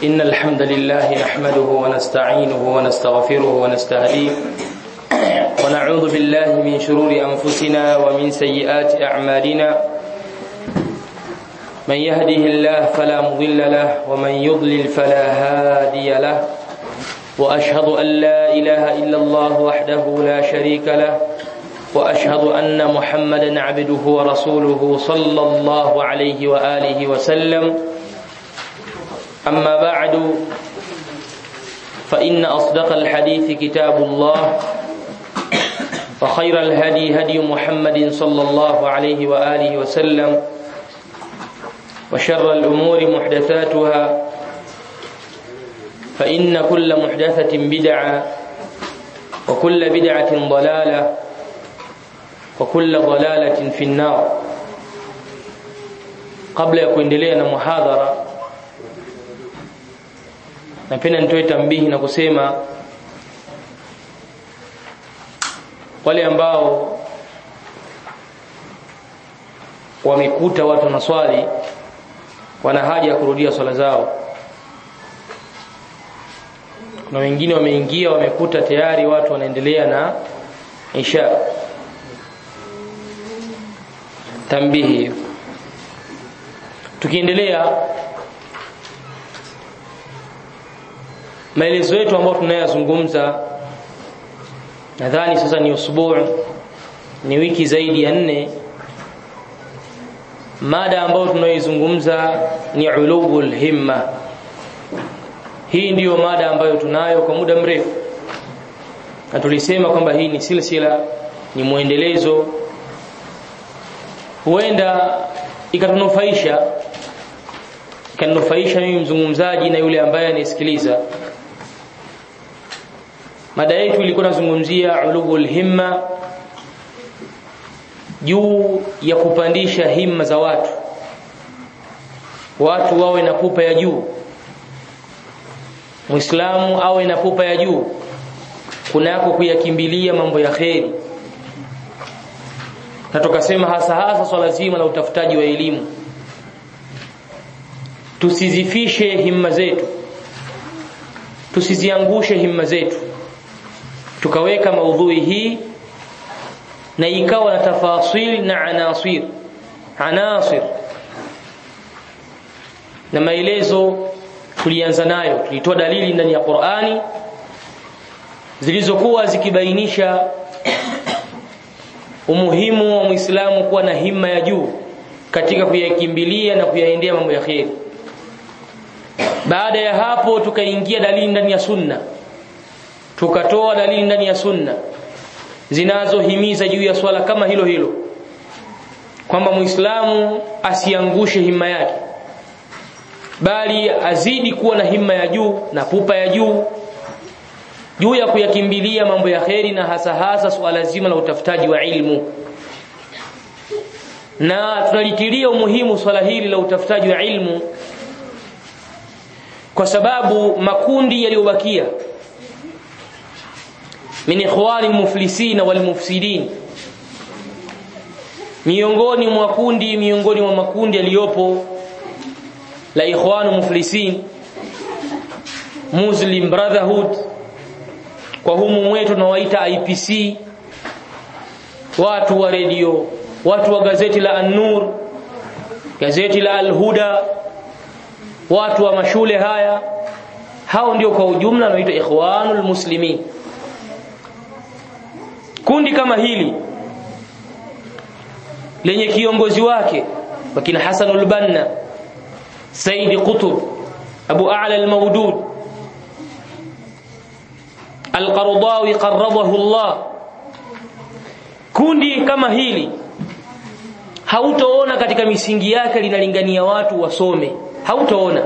إن الحمد لله نحمده ونستعينه ونستغفره ونستهديه ونعوذ بالله من شرور أنفسنا ومن سيئات أعمالنا من يهده الله فلا مضل له ومن يضلل فلا هادي له وأشهد أن لا إله إلا الله وحده لا شريك له وأشهد أن محمدا عبده ورسوله صلى الله عليه وآله وسلم أما بعد فإن أصدق الحديث كتاب الله وخير الهدي هدي محمد صلى الله عليه وآله وسلم وشر الأمور محدثاتها فإن كل محدثة بدعة وكل بدعة ضلالة وكل ضلالة في النار قبل ya kuendelea na muhadhara napenda nitoe tambihi na kusema wale ambao wamekuta watu na swali wana haja ya kurudia swala zao kuna wengine wameingia wamekuta tayari watu wanaendelea na isha tambihi tukiendelea maelezo yetu ambayo tunayazungumza nadhani sasa ni usbuu ni wiki zaidi ya nne mada ambayo tunayoizungumza ni ulubul himma hii ndiyo mada ambayo tunayo kwa muda mrefu na tulisema kwamba hii ni silsila ni mwendelezo huenda ikatunufaisha ikanufaisha mimi mzungumzaji na yule ambaye anisikiliza mada yetu ilikuwa nazungumzia ulubul himma juu ya kupandisha himma za watu watu wawe na pupa ya juu muislamu awe na pupa ya juu kunako kuyakimbilia mambo ya kheri na tukasema hasa hasa swala zima la utafutaji wa elimu tusizifishe himma zetu tusiziangushe himma zetu tukaweka maudhui hii na ikawa na tafasil na anasir anasir na maelezo tulianza nayo tulitoa dalili ndani ya Qur'ani zilizokuwa zikibainisha umuhimu wa Muislamu kuwa na himma ya juu katika kuyakimbilia na kuyaendea mambo ya kheri baada ya hapo tukaingia dalili ndani ya sunna tukatoa dalili ndani ya sunna zinazohimiza juu ya swala kama hilo hilo kwamba muislamu asiangushe himma yake bali azidi kuwa na himma ya juu na pupa ya juu juu ya kuyakimbilia mambo ya kheri na hasa hasa swala zima la utafutaji wa ilmu na tunalitilia umuhimu swala hili la utafutaji wa ilmu kwa sababu makundi yaliyobakia min ikhwani muflisina wal mufsidin miongoni mwa kundi miongoni mwa makundi yaliyopo la ikhwanu muflisin muslim brotherhood kwa humu mwetu tunawaita IPC watu wa redio watu wa gazeti la An-Nur gazeti la Al-Huda watu wa mashule haya hao ndio kwa ujumla wanaitwa ikhwanul muslimin kundi kama hili lenye kiongozi wake wakina Hasanul Banna Saidi Qutb Abu A'la al-Mawdud Al-Qaradawi qarradahu Allah kundi kama hili hautoona katika misingi yake linalingania watu wasome hautoona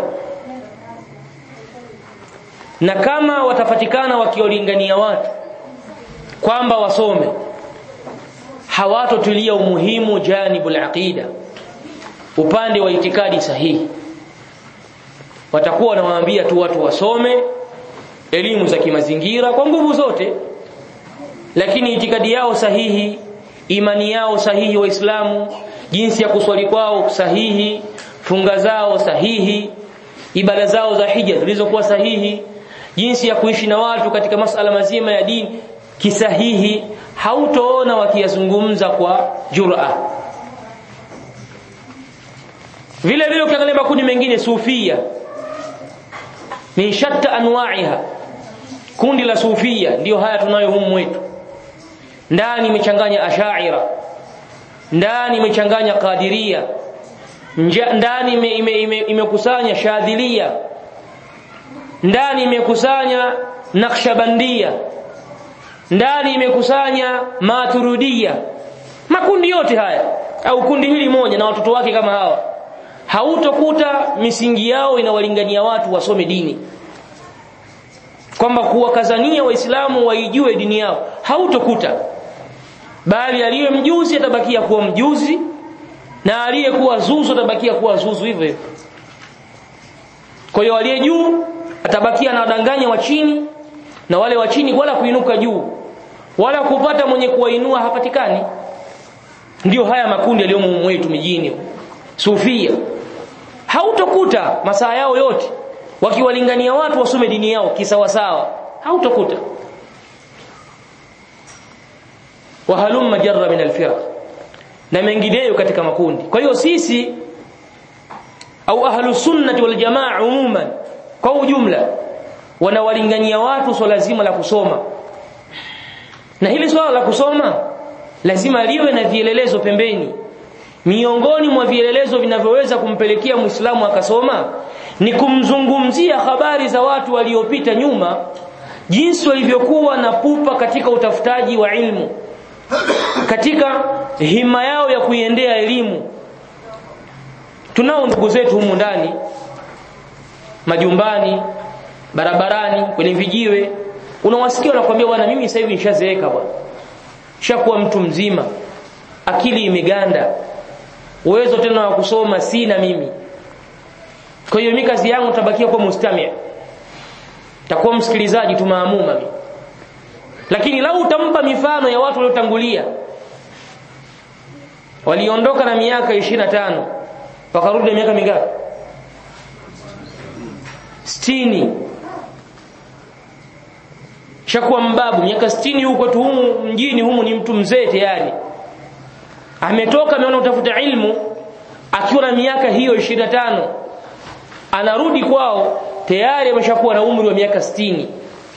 na kama watafatikana wakiolingania watu kwamba wasome hawatotilia umuhimu janibul aqida upande wa itikadi sahihi watakuwa wanawaambia tu watu wasome elimu za kimazingira kwa nguvu zote lakini itikadi yao sahihi imani yao sahihi waislamu jinsi ya kuswali kwao sahihi funga zao sahihi ibada zao za hija zilizokuwa sahihi jinsi ya kuishi na watu katika masala mazima ya dini kisahihi hautoona wakiyazungumza kwa jura vile vile ukiangalia makundi mengine sufia min shatta anwa'iha kundi la sufia ndio haya tunayo humu wetu ndani imechanganya ashaira ndani imechanganya qadiria ndani imekusanya ime, ime, ime shadhilia ndani imekusanya nakshabandia ndani imekusanya maturudia makundi yote haya au kundi hili moja na watoto wake kama hawa hautokuta misingi yao inawalingania watu wasome dini kwamba kuwakazania waislamu waijue dini yao hautokuta bali aliye mjuzi atabakia kuwa mjuzi na aliyekuwa zuzu atabakia kuwa zuzu hivyo hivyo kwa hiyo aliye juu atabakia anawadanganya wa chini na wale wa chini wala kuinuka juu wala kupata mwenye kuwainua hapatikani ndiyo haya makundi yaliyomo mwetu mijini sufia hautokuta masaa yao yote wakiwalingania watu wasome dini yao kisawasawa hautokuta wahalumma jarra min alfiraq na mengineyo katika makundi kwa hiyo sisi au ahlu sunnati wal jamaa umuman kwa ujumla wanawalingania watu swala zima la kusoma na hili swala la kusoma lazima liwe na vielelezo pembeni miongoni mwa vielelezo vinavyoweza kumpelekea muislamu akasoma ni kumzungumzia habari za watu waliopita nyuma jinsi walivyokuwa na pupa katika utafutaji wa ilmu katika hima yao ya kuiendea elimu tunao ndugu zetu humu ndani majumbani barabarani kwenye vijiwe unawasikia wanakuambia bwana mimi sasa hivi nishazeeka bwana shakuwa mtu mzima akili imeganda uwezo tena wa kusoma sina mimi kwa hiyo mimi kazi yangu tabakia kuwa mustamia takuwa msikilizaji tu maamuma mimi lakini lau utampa mifano ya watu waliotangulia waliondoka na miaka 25 wakarudi na miaka mingapi 60 shakuwa mbabu miaka 60 huko tu humu mjini humu ni mtu mzee tayari ametoka ameona utafuta ilmu akiwa na miaka hiyo 25 anarudi kwao tayari ameshakuwa na umri wa miaka 60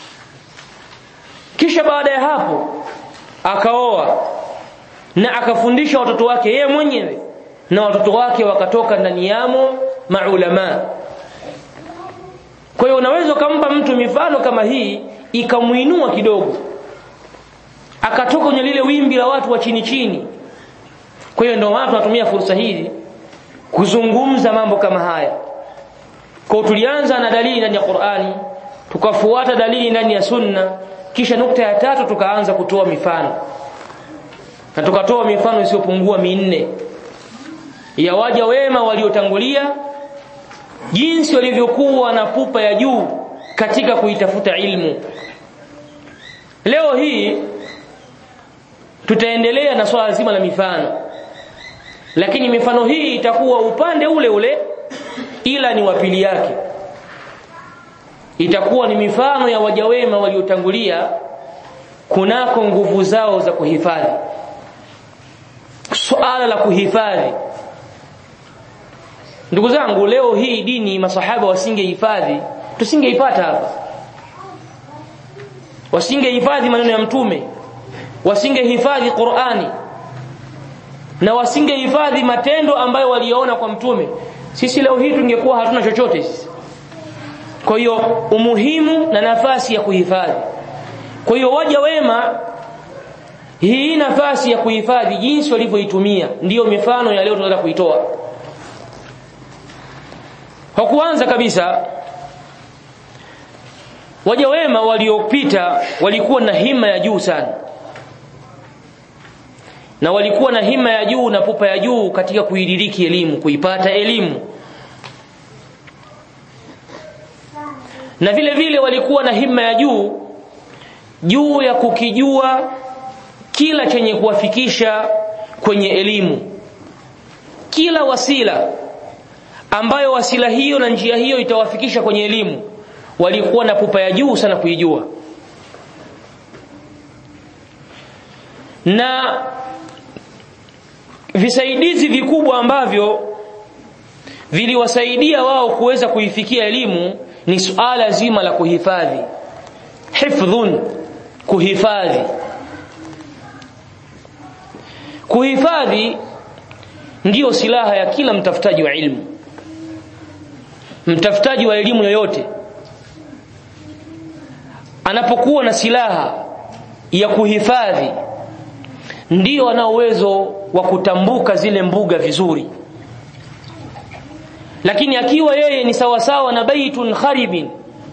kisha baada ya hapo akaoa na akafundisha watoto wake yeye mwenyewe na watoto wake wakatoka ndani yamo maulama kwa hiyo unaweza ukampa mtu mifano kama hii ikamuinua kidogo akatoka kwenye lile wimbi la watu wa chini chini kwa hiyo ndio watu wanatumia fursa hii kuzungumza mambo kama haya kwa tulianza na dalili ndani ya Qur'ani tukafuata dalili ndani ya Sunna kisha nukta ya tatu tukaanza kutoa mifano na tukatoa mifano isiyopungua minne ya waja wema waliotangulia jinsi walivyokuwa na pupa ya juu katika kuitafuta ilmu leo hii tutaendelea na swala zima la mifano lakini mifano hii itakuwa upande ule ule ila ni wapili yake itakuwa ni mifano ya waja wema waliotangulia kunako nguvu zao za kuhifadhi suala la kuhifadhi ndugu zangu leo hii dini masahaba wasingehifadhi tusingeipata hapa wasingehifadhi maneno ya mtume wasingehifadhi Qur'ani na wasingehifadhi matendo ambayo waliona kwa mtume sisi leo hii tungekuwa hatuna chochote sisi kwa hiyo umuhimu na nafasi ya kuhifadhi kwa hiyo waja wema hii nafasi ya kuhifadhi jinsi walivyoitumia ndiyo mifano ya leo tunataka kuitoa kwa kuanza kabisa waja wema waliopita walikuwa na hima ya juu sana na walikuwa na hima ya juu na pupa ya juu katika kuidiriki elimu kuipata elimu na vile vile walikuwa na hima ya juu juu ya kukijua kila chenye kuwafikisha kwenye elimu kila wasila ambayo wasila hiyo na njia hiyo itawafikisha kwenye elimu walikuwa na pupa ya juu sana kuijua na visaidizi vikubwa ambavyo viliwasaidia wao kuweza kuifikia elimu ni suala zima la kuhifadhi hifdhun kuhifadhi kuhifadhi ndiyo silaha ya kila mtafutaji wa ilmu mtafutaji wa elimu yoyote anapokuwa na silaha ya kuhifadhi ndiyo ana uwezo wa kutambuka zile mbuga vizuri lakini akiwa yeye ni sawasawa na baitun kharibin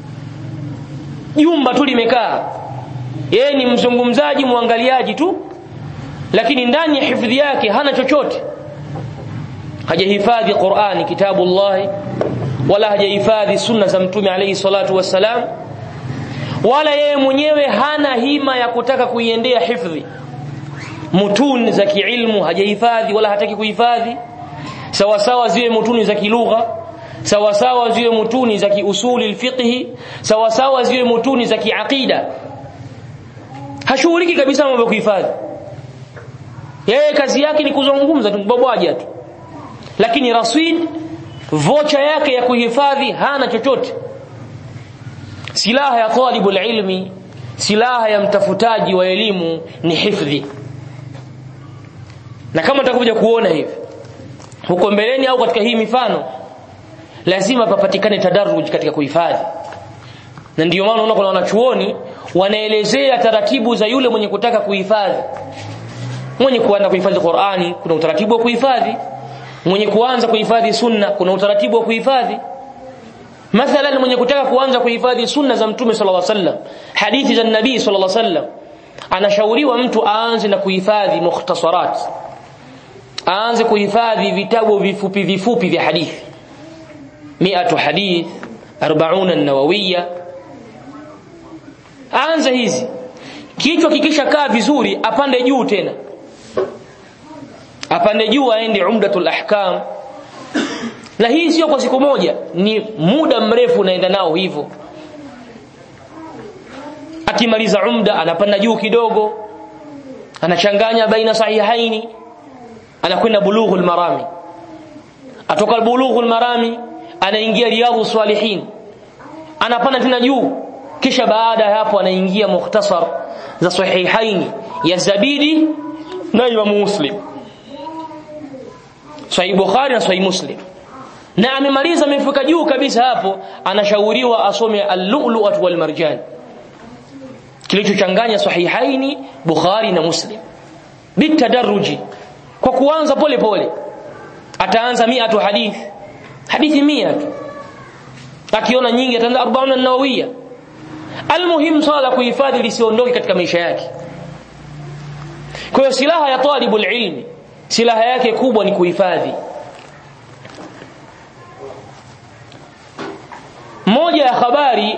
jumba tu limekaa yeye ni mzungumzaji mwangaliaji tu lakini ndani ya hifadhi yake hana chochote hajahifadhi Qur'ani kitabullahi wala hajahifadhi sunna za mtume alayhi salatu wassalam wala yeye mwenyewe hana hima ya kutaka kuiendea hifadhi mutuni za kiilmu hajahifadhi wala hataki kuhifadhi sawa sawa ziwe mutuni za kilugha sawa sawa ziwe mutuni za kiusuli alfiqhi sawa sawa ziwe mutuni za kiaqida hashughuliki kabisa mambo ya kuhifadhi yeye kazi yake ni kuzungumza tu bobwaja tu lakini rasid vocha yake ya kuhifadhi hana chochote silaha ya talibul ilmi silaha ya mtafutaji wa elimu ni hifdhi na kama tutakuja kuona hivi huko mbeleni au katika hii mifano lazima papatikane tadarruj katika kuhifadhi na ndiyo maana unaona kuna wanachuoni wanaelezea taratibu za yule mwenye kutaka kuhifadhi mwenye kuanza kuhifadhi Qur'ani kuna utaratibu wa kuhifadhi mwenye kuanza kuhifadhi sunna kuna utaratibu wa kuhifadhi mathalan mwenye kutaka kuanza kuhifadhi sunna za mtume sallallahu alaihi wasallam hadithi za nabii sallallahu alaihi wasallam anashauriwa mtu aanze na kuhifadhi mukhtasarat aanze kuhifadhi vitabu vifupi vifupi vya hadithi miatu hadith 40 an-nawawiyya aanze hizi kichwa kikisha kaa vizuri apande juu tena apande juu aende umdatul ahkam na hii sio kwa siku moja ni muda mrefu unaenda nao hivyo akimaliza umda anapanda juu kidogo anachanganya baina sahihaini anakwenda bulughul marami atoka bulughul marami anaingia riyadhus salihin anapanda tena juu kisha baada ya hapo anaingia mukhtasar za sahihaini ya zabidi na imam muslim sahih bukhari na sahih muslim na amemaliza amefika juu kabisa hapo anashauriwa asome al-lu'lu'at wal marjan kilichochanganya sahihaini bukhari na muslim bitadarruji kwa kuanza pole pole ataanza mia tu hadithi hadithi mia tu akiona nyingi ataanza 40 an-nawawiyya almuhim swala kuhifadhi lisiondoke katika maisha yake kwa hiyo silaha ya talibul ilmi silaha yake kubwa ni kuhifadhi moja ya habari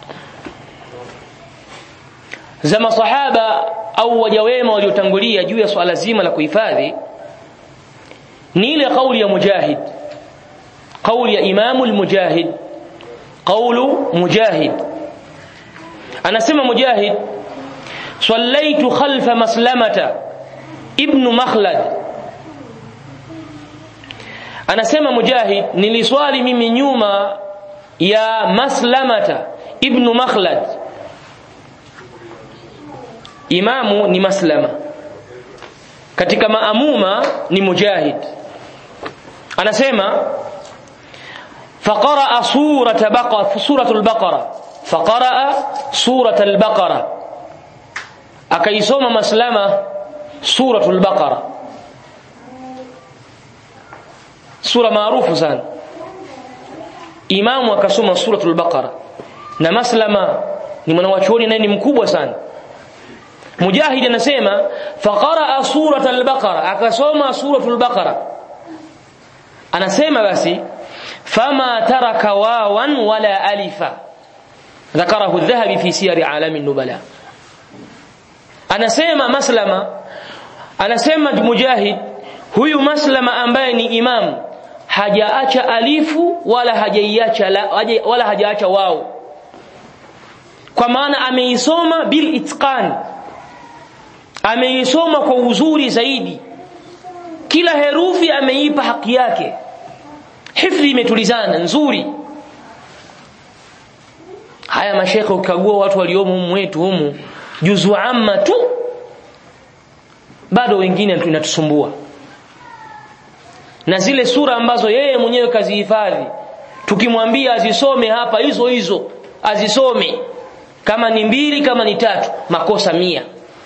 za masahaba au waja wema waliotangulia juu ya swala zima la kuhifadhi ni ile kauli ya mujahid kauli ya imamu al-mujahid qawlu mujahid anasema mujahid sallaitu khalfa maslamata ibn makhlad anasema mujahid niliswali mimi nyuma ya maslamata ibn makhlad imamu ni maslama katika maamuma ni mujahid anasema faqara surata baqara suratul baqara faqara suratul baqara akaisoma maslama suratul baqara sura maarufu sana imamu akasoma suratul baqara na maslama ni mwanawachuoni naye ni mkubwa sana mujahid anasema faqara suratul baqara akasoma suratul baqara anasema basi fama taraka wawan wala alifa ذكره الذهبي في سير عالم النبلاء anasema maslama anasema mujahid huyu maslama ambaye ni imam hajaacha alifu wala hajaiacha la, haja, wala hajaacha wao kwa maana ameisoma bil itqan ameisoma kwa uzuri zaidi kila herufi ameipa haki yake hifdhi imetulizana nzuri haya mashekhe ukagua watu waliomo humu wetu humu juzu amma tu bado wengine tunatusumbua na zile sura ambazo yeye mwenyewe kazihifadhi tukimwambia azisome hapa hizo hizo azisome kama ni mbili kama ni tatu makosa mia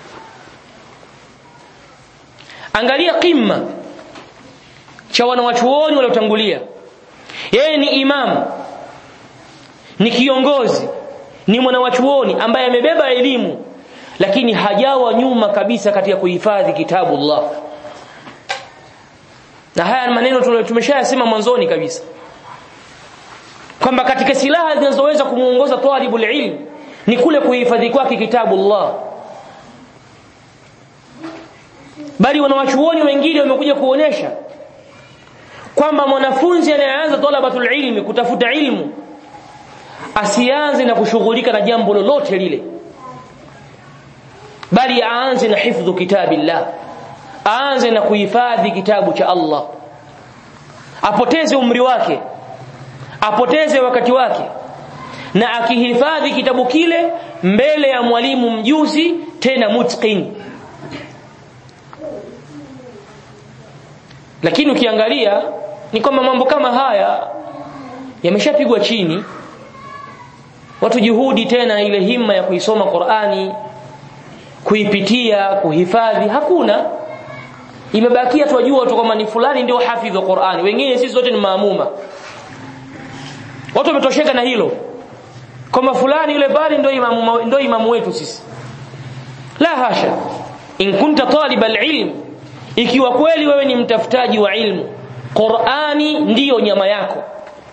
angalia qimma cha wanawachuoni waliotangulia yeye ni imamu ni kiongozi ni mwanawachuoni ambaye amebeba elimu lakini hajawa nyuma kabisa katika kuhifadhi kitabu Allah na haya maneno tumeshayasema mwanzoni kabisa kwamba katika silaha zinazoweza kumuongoza talibul ilm ni kule kuhifadhi kwake kitabu Allah bali wanawachuoni wengine wamekuja kuonesha kwamba mwanafunzi anayeanza talabatul ilmi kutafuta ilmu asianze na kushughulika na jambo lolote lile bali aanze na hifdhu kitabillah aanze na kuhifadhi kitabu cha Allah apoteze umri wake apoteze wakati wake na akihifadhi kitabu kile mbele ya mwalimu mjuzi tena mutqin lakini ukiangalia ni kwamba mambo kama haya yameshapigwa chini watu juhudi tena ile himma ya kuisoma Qur'ani kuipitia kuhifadhi hakuna imebakia tuwajua tu kwamba ni fulani ndio hafidh wa Qur'ani wengine sisi zote ni maamuma watu wametosheka na hilo kwamba fulani yule bali ndio imamu ndio imamu wetu sisi la hasha in kunta talib alilm ikiwa kweli wewe ni mtafutaji wa ilmu Qur'ani ndiyo nyama yako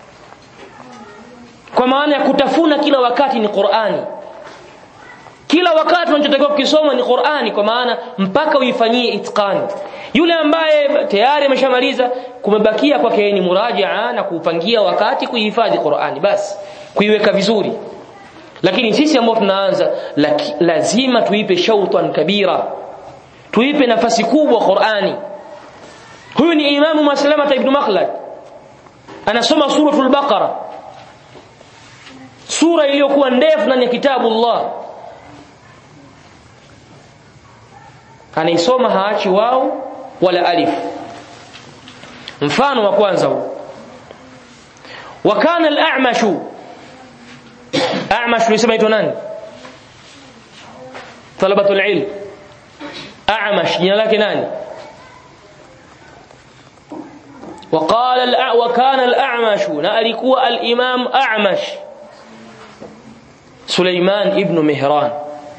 kwa maana ya kutafuna kila wakati ni Qur'ani kila wakati unachotakiwa kukisoma ni Qur'ani kwa maana mpaka uifanyie itqani yule ambaye tayari ameshamaliza kumebakia kwake ni murajaa na kuupangia wakati kuihifadhi Qur'ani basi kuiweka vizuri lakini sisi ambao tunaanza laki, lazima tuipe shautan kabira tuipe nafasi kubwa Qur'ani huyu ni imamu Maslama ibn Makhlad anasoma suratul Baqara sura iliyokuwa ndefu ndani ya kitabu Allah anaisoma haachi wao wala alif mfano wa kwanza huu wakana al-a'mashu a'mash yusema ito nani talabatul ilm a'mash jina lake nani وقال وكان الأعمش نألكوا الإمام أعمش سليمان ابن مهران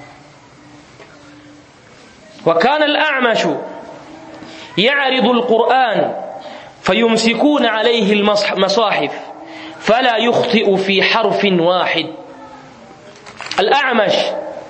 وكان الأعمش يعرض القرآن فيمسكون عليه المصاحف فلا يخطئ في حرف واحد الأعمش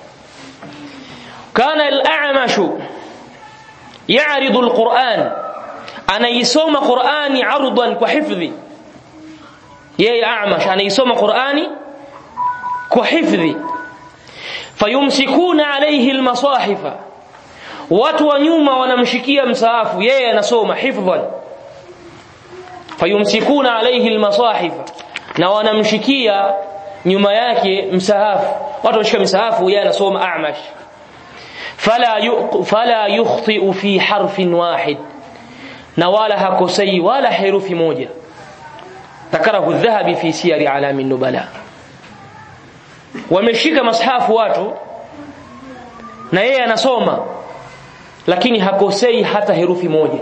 كان الأعمش يعرض القرآن أنا يسوم قرآني عرضا كحفظي يا أعمش أنا يسوم قرآني كحفظي فيمسكون عليه المصاحف watu wa nyuma wanamshikia msaafu yeye anasoma hifdhan fayumsikuna alayhi almasahif na wanamshikia nyuma yake msahafu watu wanashika msahafu yeye anasoma a'mash fala yu, fala yukhti fi harfin wahid na wala hakosei wala herufi moja ذكره الذهبي في سير اعلام النبلاء wameshika mashafu watu na yeye anasoma lakini hakosei hata herufi moja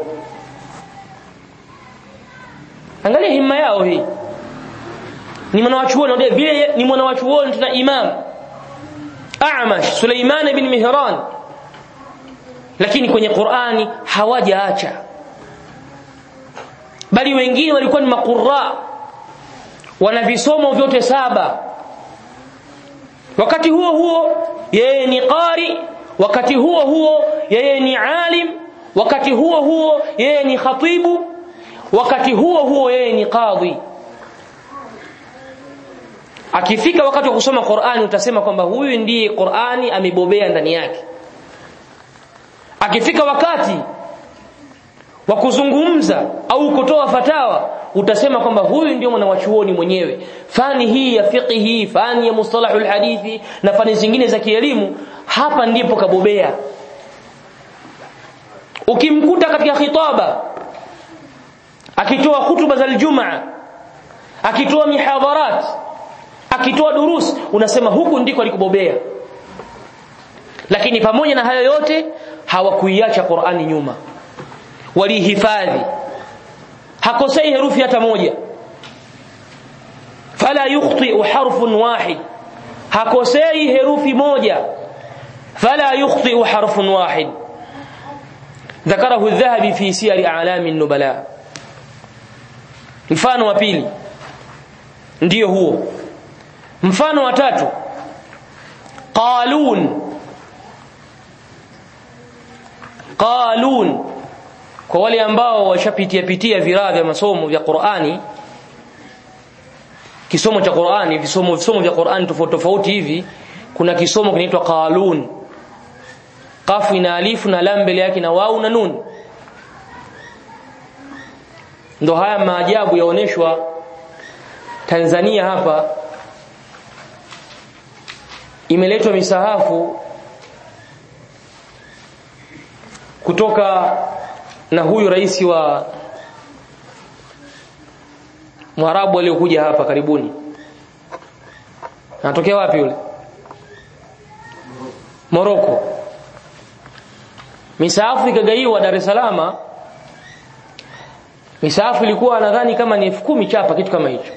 angalia himma yao hii ni mwanawachuoni ndio vile ni mwanawachuoni tuna imam A'mash Suleiman ibn Mihran lakini kwenye Qur'ani hawajaacha bali wengine walikuwa ni maqurra wana visomo vyote saba wakati huo huo yeye ni qari wakati huo huo yeye ni alim wakati huo huo yeye ni khatibu wakati huo huo yeye ni kadhi akifika wakati wa kusoma Qur'ani utasema kwamba huyu ndiye Qur'ani amebobea ndani yake akifika wakati wa kuzungumza au kutoa fatawa utasema kwamba huyu ndio mwanawachuoni mwenyewe fani hii ya fiqhi fani ya mustalahul hadithi na fani zingine za kielimu hapa ndipo kabobea ukimkuta katika khitaba akitoa hutuba za Ijumaa akitoa mihadharat akitoa durus unasema huku ndiko alikubobea lakini pamoja na hayo yote hawakuiacha Qur'ani nyuma walihifadhi hakosei herufi hata moja fala yukhti harfun wahid hakosei herufi moja fala yukhti harfun wahid ذكره الذهبي في سير أعلام النبلاء mfano wa pili ndiyo huo mfano wa tatu qalun qalun kwa wale ambao washapitia pitia viraa vya masomo vya Qur'ani kisomo cha Qur'ani visomo visomo vya Qur'ani tofauti tofauti hivi kuna kisomo kinaitwa qalun kafu ina alifu na lam mbele yake na wau na nun ndo haya maajabu yaoneshwa Tanzania hapa imeletwa misahafu kutoka na huyu rais wa Mwarabu aliyokuja hapa karibuni anatokea wapi yule Moroko misahafu ikagaiwa Dar es Salaam misahafu ilikuwa nadhani kama ni elfu kumi chapa kitu kama hicho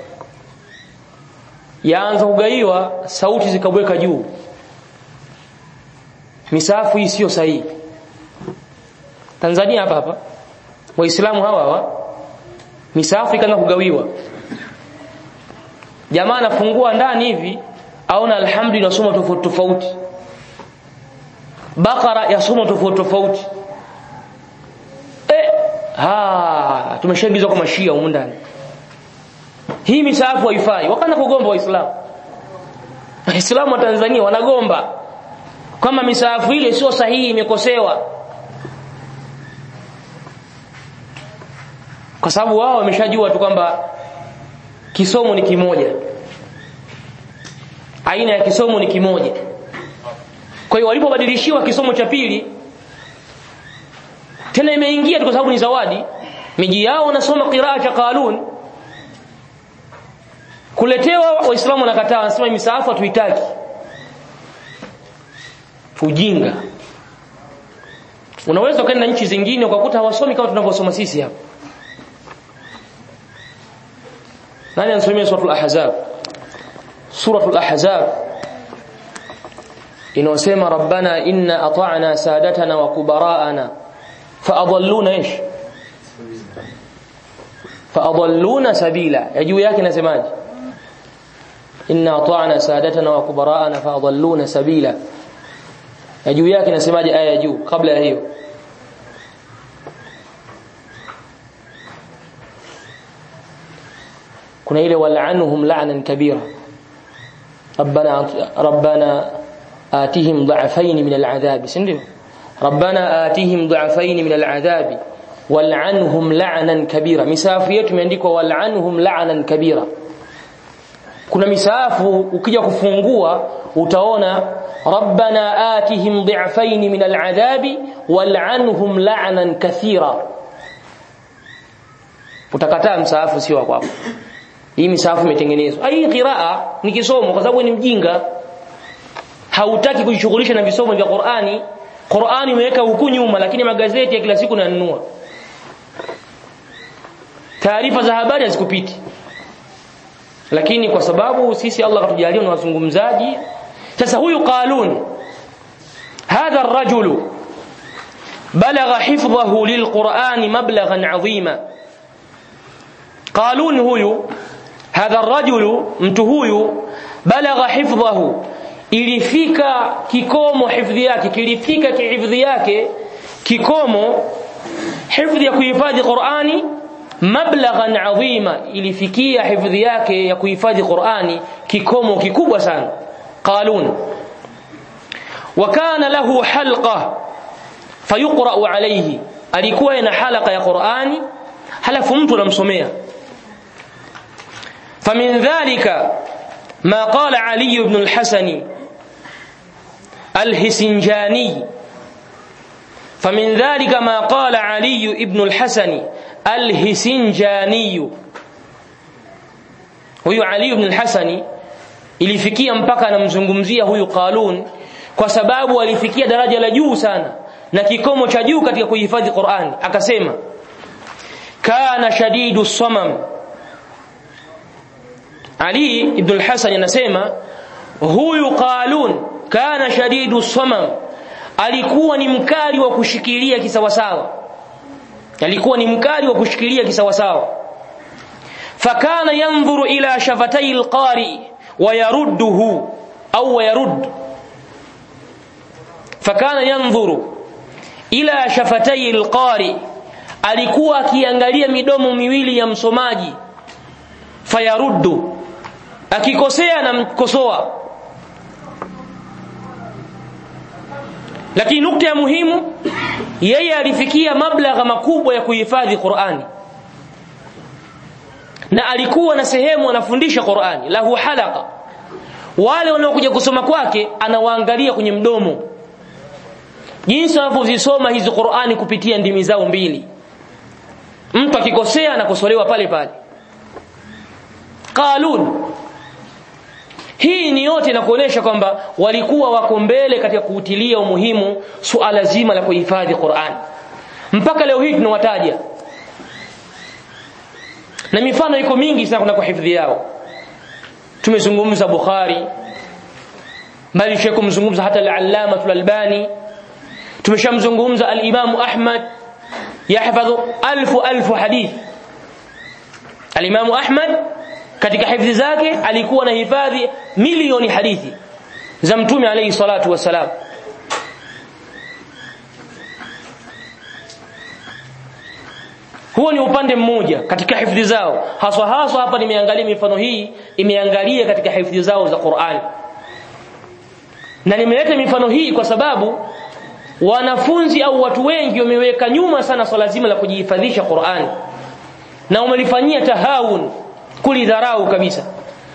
yaanza kugaiwa sauti zikabweka juu misahafu hii sio sahihi Tanzania hapa hapa waislamu hawa hawa misahafu ikaanza kugawiwa jamaa anafungua ndani hivi aona alhamdulillah inasoma tofauti tofauti bakara yasoma tofauti tofauti eh ha tumeshaingizwa kwa mashia humu ndani hii misahafu haifai wakaanza kugomba waislamu waislamu wa Tanzania wanagomba kama misahafu ile sio sahihi imekosewa kwa sababu wao wameshajua tu kwamba kisomo ni kimoja aina ya kisomo ni kimoja kwa hiyo walipobadilishiwa kisomo cha pili tena imeingia tu kwa sababu ni zawadi miji yao wanasoma qiraa cha qalun kuletewa waislamu wanakataa wanasema misaafu hatuitaki ujinga unaweza ukaenda nchi zingine ukakuta hawasomi kama tunavyosoma sisi hapa nani anasomea suratul ahzab suratul ahzab inasema rabbana inna ata'na sadatana wa kubara'ana faadalluna ish faadalluna sabila ya juu yake nasemaje inna ata'na sadatana wa kubara'ana faadalluna sabila ya juu yake nasemaje aya ya juu kabla ya hiyo kuna ile wal'anhum la'nan kabira rabbana rabbana atihim dha'fayn min al'adhab sindio rabbana atihim dha'fayn min al'adhab wal'anhum la'nan kabira misafu yetu imeandikwa wal'anhum la'nan kabira kuna misafu ukija kufungua utaona rabbana atihim dha'fayn min al'adhab wal'anhum la'nan kathira utakataa msaafu sio wa kwako hii misafu imetengenezwa hii qiraa ni kisomo kwa sababu ni mjinga hautaki kujishughulisha na visomo vya Qur'ani Qur'ani imeweka huku nyuma lakini magazeti ya kila siku nanunua taarifa za habari hazikupiti lakini kwa sababu sisi Allah katujalia na wazungumzaji sasa huyu qalun hadha ar-rajulu balagha hifdhahu lilqur'ani mablaghan 'azima qalun huyu hadha ar-rajulu mtu huyu balagha hifdhahu ilifika kikomo hifdhi yake kilifika kihifdhi yake kikomo hifdhi ya kuhifadhi Qur'ani mablaghan adhima ilifikia hifadhi yake ya kuhifadhi Qur'ani kikomo kikubwa sana qalun wa kana lahu halqa fayuqra alayhi alikuwa ina halqa ya Qur'ani halafu mtu anamsomea famin dhalika ma qala Ali ibn al-Hasan al-Hisinjani فمن ذلك ما قال علي ابن الحسن الهسنجاني huyu Ali ibn al-Hasani ilifikia mpaka anamzungumzia huyu Qalun kwa sababu alifikia daraja la juu sana na kikomo cha juu katika kuhifadhi Qur'an akasema kana shadidu samam Ali ibn al-Hasan anasema huyu Qalun kana shadidu samam alikuwa ni mkali wa kushikilia kisawasawa alikuwa ni mkali wa kushikilia kisawasawa fakana yanzuru ila shafatai alqari wa yarudduhu au yarud fakana yanzuru ila shafatai alqari alikuwa akiangalia midomo miwili ya msomaji fayaruddu akikosea na mkosoa lakini nukta ya muhimu yeye alifikia mablagha makubwa ya kuhifadhi Qur'ani na alikuwa na sehemu anafundisha Qur'ani lahu halaka wale wanaokuja kusoma kwake anawaangalia kwenye mdomo jinsi wanavyozisoma hizi Qur'ani kupitia ndimi zao mbili mtu akikosea anakosolewa pale pale qalun hii ni yote na kuonesha kwamba walikuwa wako mbele katika kuutilia umuhimu suala zima la kuhifadhi Qur'an mpaka leo hii tunawataja na mifano iko mingi sana kuna kuhifadhi yao tumezungumza Bukhari bali kumzungumza hata al-Allama al-Albani tumeshamzungumza al-Imam Ahmad yahfadhu alfu alfu hadith al-Imam Ahmad katika hifadhi zake alikuwa na hifadhi milioni hadithi za mtume alayhi salatu wasalam huo ni upande mmoja katika hifadhi zao haswa haswa hapa nimeangalia mifano hii imeangalia katika hifadhi zao za Qur'an na nimeleta mifano hii kwa sababu wanafunzi au watu wengi wameweka nyuma sana swala zima la kujihifadhisha Qur'an na wamelifanyia tahawun kulidharau kabisa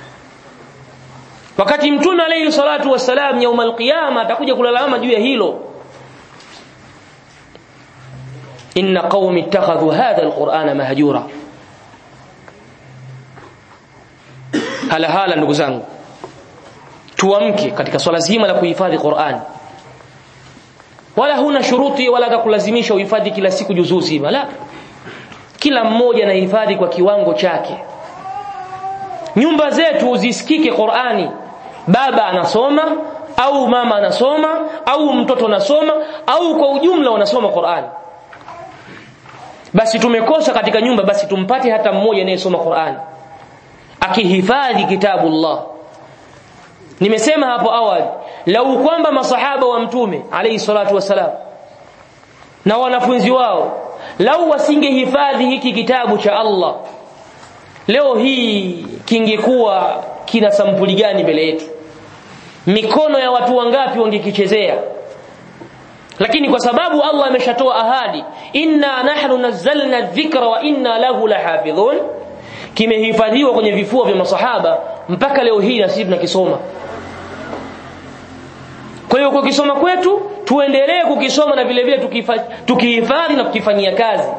wakati mtume alayhi salatu wassalam yaum alqiyama atakuja kulalama juu ya hilo inna qaumi ittakhadhu hadha alqur'ana mahjura hala hala ndugu zangu tuamke katika swala zima la kuhifadhi Qur'an wala huna shuruti wala kulazimisha uhifadhi kila siku juzuu zima la kila mmoja anahifadhi kwa kiwango chake nyumba zetu zisikike Qur'ani baba anasoma au mama anasoma au mtoto anasoma au kwa ujumla wanasoma Qur'ani basi tumekosa katika nyumba basi tumpate hata mmoja anayesoma Qur'ani akihifadhi kitabullah nimesema hapo awali lau kwamba masahaba wa mtume alayhi salatu wasalam na wanafunzi wao lau wasingehifadhi hiki kitabu cha Allah leo hii kingekuwa kina sampuli gani mbele yetu mikono ya watu wangapi wangekichezea lakini kwa sababu Allah ameshatoa ahadi inna nahnu nazzalna dhikra wa inna lahu lahafidhun kimehifadhiwa kwenye vifua vya masahaba mpaka leo hii na sisi tunakisoma kwa hiyo kukisoma kwetu tuendelee kukisoma na vile vile tukihifadhi na kukifanyia kazi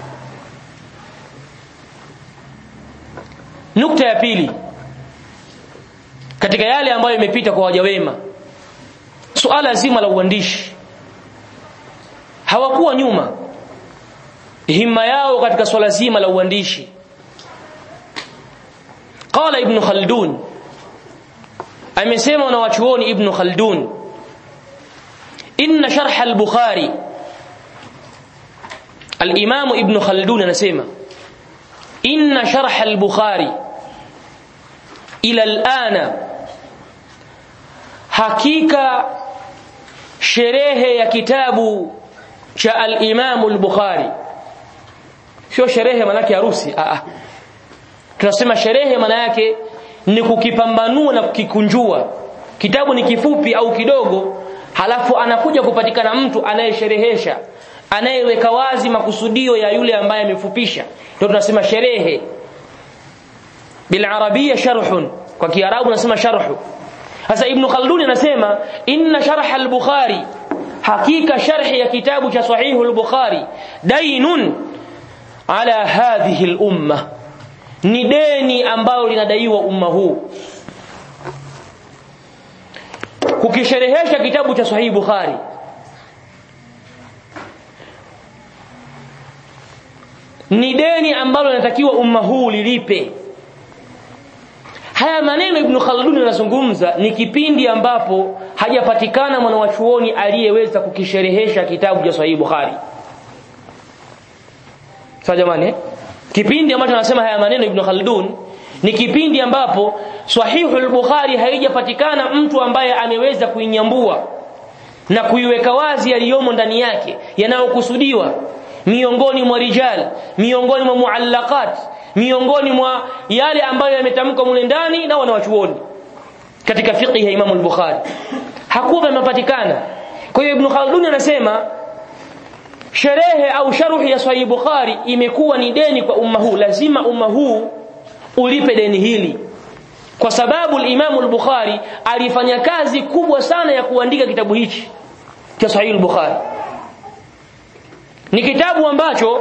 nukta ya pili katika yale ambayo imepita kwa waja wema suala zima la uandishi hawakuwa nyuma himma yao katika swala zima la uandishi qala ibn khaldun amesema na wachuoni ibn khaldun inna sharh al-bukhari al-imam ibn khaldun anasema inna sharh al-bukhari ila al-ana hakika sherehe ya kitabu cha al-imam al-bukhari sio sherehe manake harusi a a tunasema sherehe maana yake ni kukipambanua na kukikunjua kitabu ni kifupi au kidogo halafu anakuja kupatikana mtu anayesherehesha anayeweka wazi makusudio ya yule ambaye amefupisha ndio tunasema sherehe bil arabia sharhun kwa kiarabu nasema sharhu sasa ibn khaldun anasema inna sharh al-bukhari hakika sharhi ya kitabu cha sahihu al-bukhari dainun ala hadhihi al-umma ni deni ambalo linadaiwa umma huu kukisherehesha kitabu cha sahihi bukhari ni deni ambalo linatakiwa umma huu lilipe haya maneno ibn khaldun anazungumza ni kipindi ambapo hajapatikana mwanawachuoni aliyeweza kukisherehesha kitabu cha sahihi bukhari sawa jamani eh? kipindi ambacho anasema haya maneno ibn khaldun ni kipindi ambapo sahihul bukhari haijapatikana mtu ambaye ameweza kuinyambua na kuiweka wazi yaliyomo ndani yake yanayokusudiwa miongoni mwa rijal miongoni mwa muallaqat miongoni mwa yale ambayo yametamkwa mule ndani na wanawachuoni katika fiqh ya Imam al-Bukhari hakuwa yamepatikana kwa hiyo Ibn Khaldun anasema sherehe au sharuhi ya Sahih Bukhari imekuwa ni deni kwa umma huu lazima umma huu ulipe deni hili kwa sababu al-Imam al-Bukhari alifanya kazi kubwa sana ya kuandika kitabu hichi cha Sahih al-Bukhari ni kitabu ambacho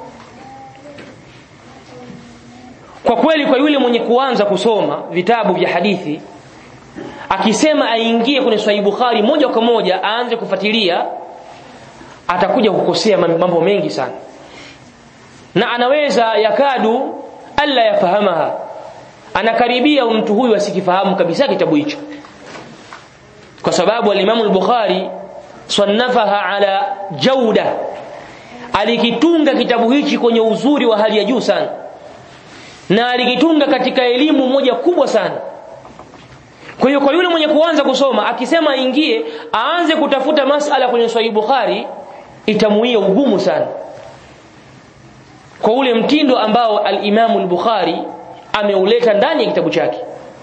kwa kweli kwa yule mwenye kuanza kusoma vitabu vya hadithi akisema aingie kwenye Sahih Bukhari moja kwa moja aanze kufuatilia atakuja kukosea mambo mengi sana na anaweza yakadu alla yafahamaha anakaribia mtu huyu asikifahamu kabisa kitabu hicho kwa sababu al-Imam al-Bukhari sannafaha ala jauda alikitunga kitabu hichi kwenye uzuri wa hali ya juu sana na alikitunga katika elimu moja kubwa sana kwa hiyo kwa yule mwenye kuanza kusoma akisema aingie aanze kutafuta masala kwenye Sahih Bukhari itamuia ugumu sana kwa ule mtindo ambao al-Imam al-Bukhari ameuleta ndani ya kitabu chake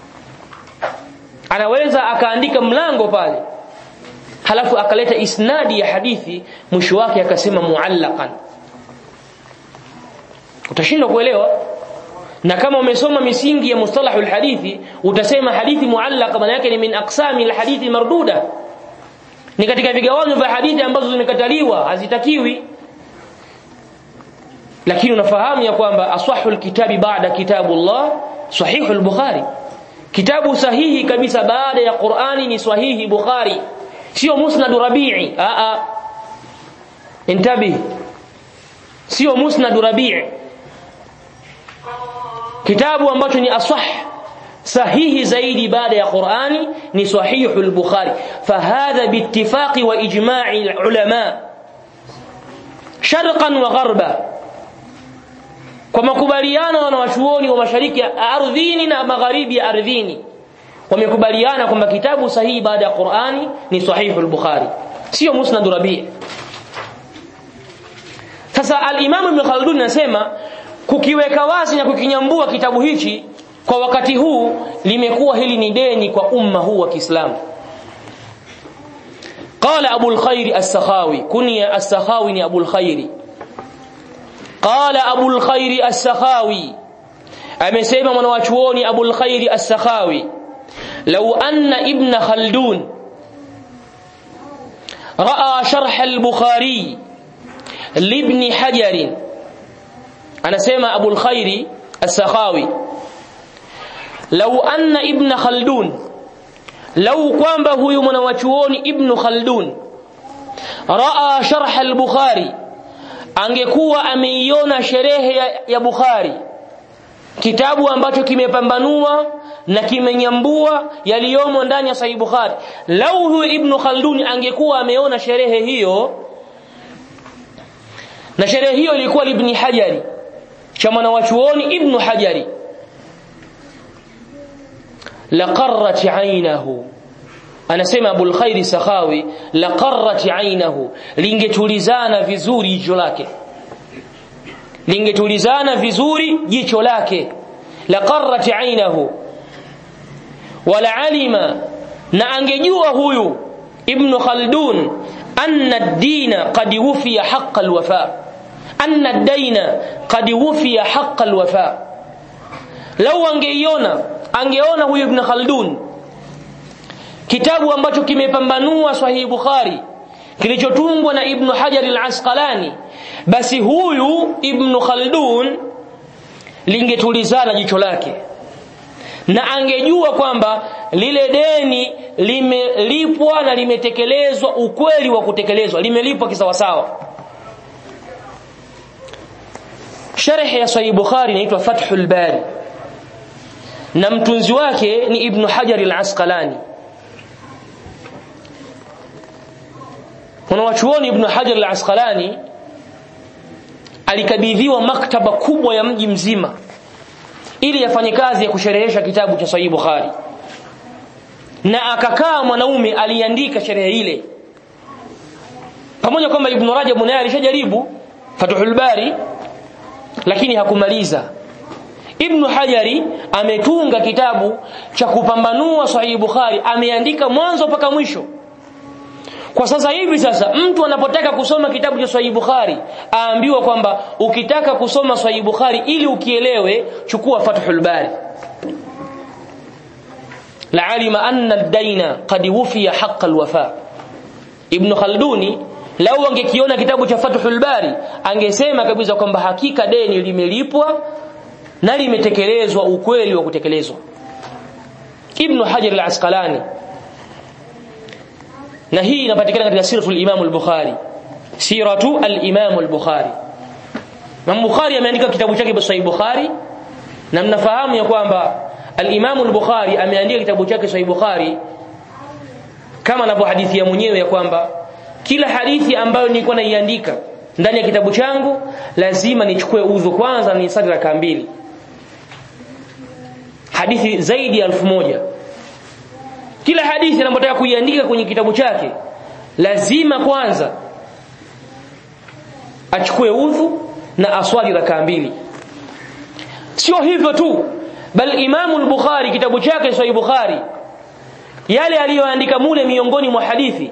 anaweza akaandika mlango pale halafu akaleta isnadi ya hadithi mwisho wake akasema muallaqan utashindwa kuelewa na kama umesoma misingi ya mustalahul hadithi utasema hadithi muallaqa maana yake ni min aqsami alhadithi marduda ni katika vigawanyo vya hadithi ambazo zimekataliwa hazitakiwi lakini unafahamu ya kwamba asahul kitabi baada kitabullah sahihul bukhari kitabu sahihi kabisa baada ya Qur'ani ni sahihi Bukhari sio musnad Rabi'i a a intabi sio musnad Rabi'i kitabu ambacho ni asah sahihi zaidi baada ya Qur'ani ni sahihul Bukhari fahadha biittifaqi wa ijma'i ulama sharqan wa gharba kwa makubaliano na wachuoni wa mashariki ya ardhini na magharibi ya ardhini wamekubaliana kwamba kitabu sahihi baada ya Qur'ani ni sahihu al-Bukhari sio musnad Rabi' sasa al-Imam Ibn Khaldun anasema kukiweka wazi na kukinyambua kitabu hichi kwa wakati huu limekuwa hili ni deni kwa umma huu wa Kiislamu قال أبو الخير السخاوي كني السخاوي أبو الخير قال أبو الخير السخاوي أمسيما من واشووني أبو الخير السخاوي لو أن ابن خلدون رأى شرح البخاري لابن حجر أنا سيما أبو الخير السخاوي لو أن ابن خلدون لو kwamba huyu mwanawachuoni ibn khaldun raa sharh al-bukhari angekuwa ameiona sherehe ya, ya bukhari kitabu ambacho kimepambanua na kimenyambua yaliyomo ndani ya sahih bukhari lau huyu ibn khaldun angekuwa ameona sherehe hiyo na sherehe hiyo ilikuwa ibn hajari cha mwanawachuoni ibn hajari laqarrat aynahu anasema abul khairi sakhawi laqarrat aynahu lingetulizana vizuri jicho lake lingetulizana vizuri jicho lake la qarrat ainahu wala alima na angejua huyu ibn khaldun anna ad-dina qad wufiya haqq al-wafa anna ad-daina qad wufiya haqq al-wafa law angeiona angeona huyu ibn khaldun kitabu ambacho kimepambanua sahihi bukhari kilichotungwa na ibn hajar al-asqalani basi huyu ibn khaldun lingetulizana jicho lake na angejua kwamba lile deni limelipwa na limetekelezwa ukweli wa kutekelezwa limelipwa kisawasawa sharh ya sahih bukhari inaitwa fathul bari na mtunzi wake ni ibn hajar al-asqalani wanawachuoni ibn hajar al-asqalani alikabidhiwa maktaba kubwa ya mji mzima ili afanye kazi ya kusherehesha kitabu cha Sahih Bukhari na akakaa mwanaume aliandika sherehe ile pamoja kwamba Ibn Rajab naye alishajaribu Fathul Bari lakini hakumaliza Ibn Hajari ametunga kitabu cha kupambanua Sahih Bukhari ameandika mwanzo mpaka mwisho kwa sasa hivi sasa mtu anapotaka kusoma kitabu cha Sahih Bukhari aambiwa kwamba ukitaka kusoma Sahih Bukhari ili ukielewe chukua Fathul Bari la'alima anna ad-daina qad wufiya haqq al-wafa Ibn Khalduni lau angekiona kitabu cha Fathul Bari angesema kabisa kwamba hakika deni limelipwa na limetekelezwa ukweli wa kutekelezwa Ibn Hajar al-Asqalani na hii inapatikana katika siratu al-Imam al-Bukhari siratu al-Imam al-Bukhari Imam Bukhari ameandika kitabu chake Sahih Bukhari na mnafahamu ya kwamba al-Imam al-Bukhari ameandika kitabu chake Sahih Bukhari kama anavyohadithia mwenyewe ya kwamba kila hadithi ambayo nilikuwa naiandika ndani ya kitabu changu lazima nichukue udhu kwanza ni sadi raka mbili hadithi zaidi ya elfu moja kila hadithi anapotaka kuiandika kwenye kitabu chake lazima kwanza achukue udhu na aswali rakaa mbili sio hivyo tu bal Imam al-Bukhari kitabu chake Sahih Bukhari yale aliyoandika mule miongoni mwa hadithi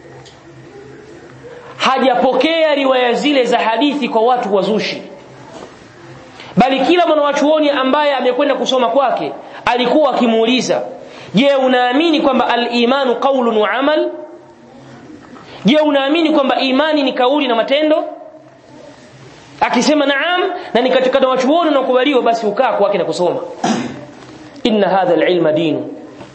hajapokea riwaya zile za hadithi kwa watu wazushi bali kila mwanachuoni ambaye amekwenda kusoma kwake alikuwa akimuuliza je unaamini kwamba al-imanu qawlun wa amal je unaamini kwamba imani ni kauli na matendo akisema naam na ni katika wachuoni na kubaliwa basi ukaa kwake na kusoma inna hadha al-ilma dinu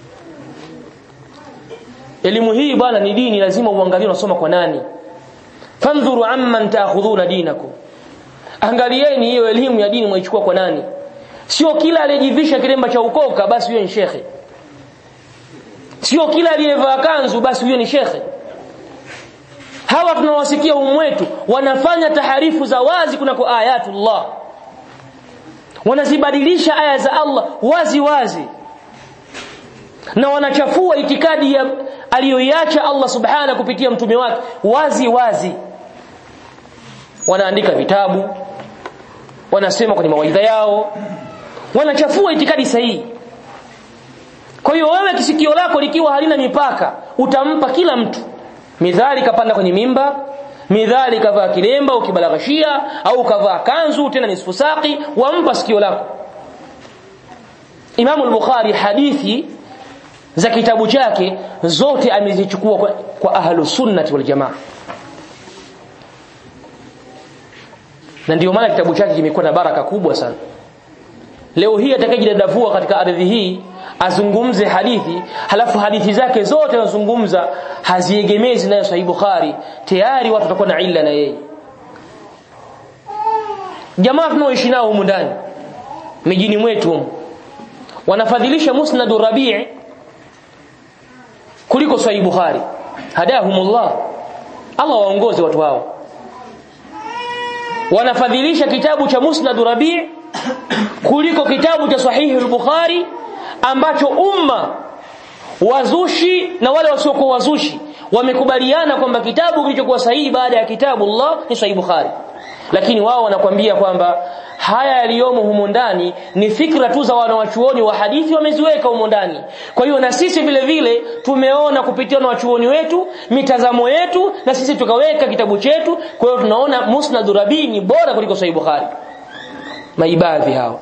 elimu hii bwana ni dini lazima uangalie unasoma kwa nani fandhuru amman ta'khudhuna dinakum angalieni hiyo elimu ya dini mwaichukua kwa nani sio kila aliyejivisha kilemba cha ukoka basi huyo ni shekhe sio kila aliyevaa kanzu basi huyo ni shekhe hawa tunawasikia umwetu wanafanya taharifu za wazi kunako ayatullah wanazibadilisha aya za Allah wazi wazi na wanachafua itikadi ya aliyoiacha Allah subhana kupitia mtume wake wazi wazi wanaandika vitabu wanasema kwenye mawaidha yao wanachafua itikadi sahihi kwa hiyo wewe kisikio lako likiwa halina mipaka utampa kila mtu midhali kapanda kwenye mimba midhali kavaa kilemba ukibalaghashia au kavaa kanzu tena nisfu saqi wampa sikio lako Imam al-Bukhari hadithi za kitabu chake zote amezichukua kwa, kwa ahlu sunnati wal jamaa na ndio maana kitabu chake kimekuwa na baraka kubwa sana leo hii atakayejidadavua katika ardhi hii azungumze hadithi halafu hadithi zake zote anazungumza haziegemezi nayo sahih bukhari tayari watu watakuwa na illa na yeye jamaa tunaoishi nao humu ndani mijini mwetu wanafadhilisha musnad rabi' kuliko sahih bukhari hadahumullah Allah waongoze watu hao wanafadhilisha kitabu cha musnad rabi' kuliko kitabu cha sahihi al-bukhari ambacho umma wazushi na wale wasiokuwa wazushi wamekubaliana kwamba kitabu kilichokuwa sahihi baada ya kitabu Allah ni sahihi Bukhari lakini wao wanakwambia kwamba haya yaliyomo humo ndani ni fikra tu za wanawachuoni wa hadithi wameziweka humo ndani kwa hiyo na sisi vile vile tumeona kupitia na wachuoni wetu mitazamo yetu na sisi tukaweka kitabu chetu kwa hiyo tunaona musnad rabi ni bora kuliko sahih bukhari maibadhi hao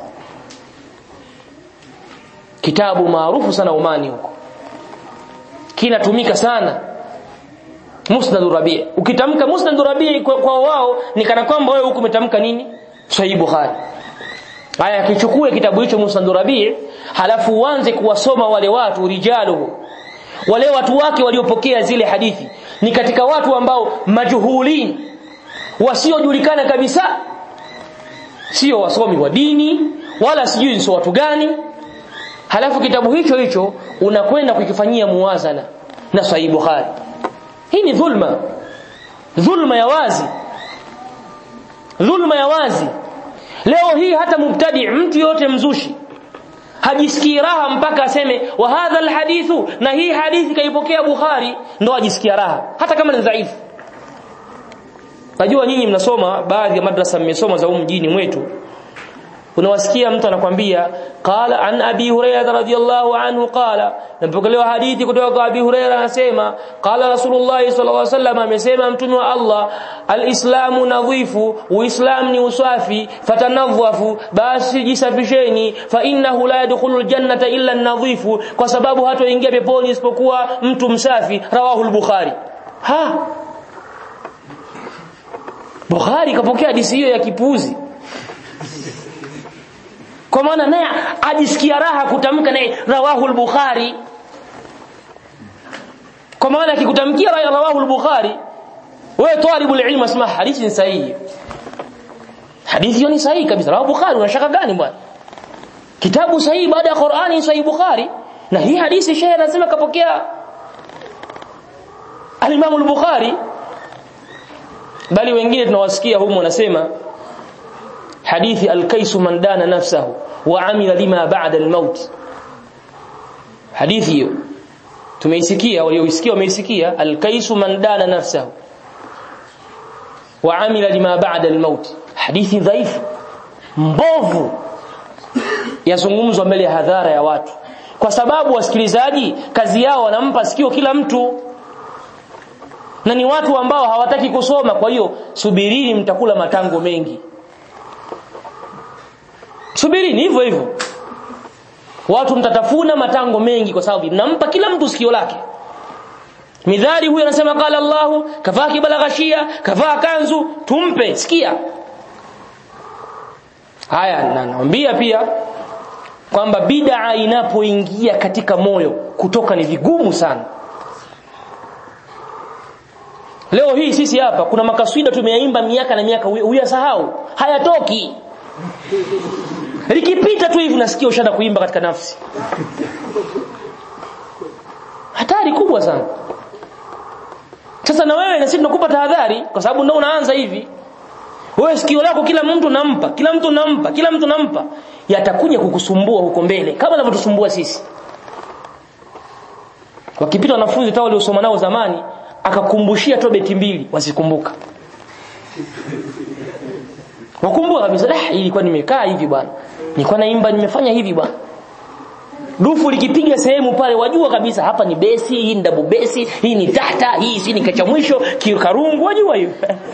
kitabu maarufu sana umani huko kinatumika sana musnad rabi ukitamka musnad rabi kwa, kwa wao ni kana kwamba wewe huko umetamka nini sahih bukhari haya kichukue kitabu hicho musnad rabi halafu uanze kuwasoma wale watu rijaluhu wale watu wake waliopokea zile hadithi ni katika watu ambao majuhulin wasiojulikana kabisa sio wasomi wa dini wala sijui ni watu gani halafu kitabu hicho hicho unakwenda kukifanyia muwazana na sahih bukhari hii ni dhulma dhulma ya wazi dhulma ya wazi leo hii hata mubtadi mtu yote mzushi hajisikii raha mpaka aseme wa hadha alhadithu na hii hadithi kaipokea bukhari ndo ajisikia raha hata kama ni dhaifu najua nyinyi mnasoma baadhi ya madrasa mmesoma za mjini mwetu unawasikia mtu anakwambia qala an abi hurairah radhiyallahu anhu qala napokelewa hadithi kutoka kwa abi hurairah anasema qala rasulullah sallallahu alaihi wasallam amesema mtume wa Allah alislamu nadhifu uislam ni usafi fatanadhafu basi jisafisheni fa innahu la yadkhulul jannata illa an-nadhifu kwa sababu hatoingia peponi isipokuwa mtu msafi rawahu al-bukhari ha Bukhari kapokea hadithi hiyo ya kipuzi kwa maana naye ajisikia raha kutamka naye rawahu al-bukhari kwa maana akikutamkia rawahu al-bukhari wewe talibu ilmu asma hadithi ni sahihi hadithi hiyo ni sahihi kabisa rawahu bukhari unashaka gani bwana kitabu sahihi baada ya Qur'ani ni sahihi bukhari na hii hadithi shehe anasema kapokea al-Imam al-Bukhari bali wengine tunawasikia humo wanasema hadithi al-kaisu man dana nafsahu wa amila lima ba'da al-maut hadithi hiyo tumeisikia walioisikia wameisikia al-kaisu man dana nafsahu wa amila lima ba'da al-maut hadithi dhaifu mbovu yazungumzwa mbele ya hadhara ya watu kwa sababu wasikilizaji kazi yao wanampa sikio kila mtu na ni watu ambao hawataki kusoma kwa hiyo subirini mtakula matango mengi subirini hivyo hivyo watu mtatafuna matango mengi kwa sababu mnampa kila mtu sikio lake midhari huyu anasema qala Allahu kavaa kibalaghashia kavaa kanzu tumpe sikia haya na naambia pia kwamba bid'a inapoingia katika moyo kutoka ni vigumu sana leo hii sisi hapa kuna makaswida tumeyaimba miaka na miaka huyasahau hayatoki likipita tu hivi nasikia ushaanza kuimba katika nafsi hatari kubwa sana sasa na wewe na sisi tunakupa tahadhari kwa sababu ndio unaanza hivi wewe sikio lako kila mtu nampa kila mtu nampa kila mtu nampa yatakuja kukusumbua huko mbele kama yanavyotusumbua sisi wakipita wanafunzi tao waliosoma nao zamani akakumbushia tu beti mbili wasikumbuka wakumbuka kabisa ah ilikuwa nimekaa hivi bwana nilikuwa naimba nimefanya hivi bwana dufu likipiga sehemu pale wajua kabisa hapa ni besi hii ni double besi hii ni tata hii si ni kacha mwisho kikarungu wajua hiyo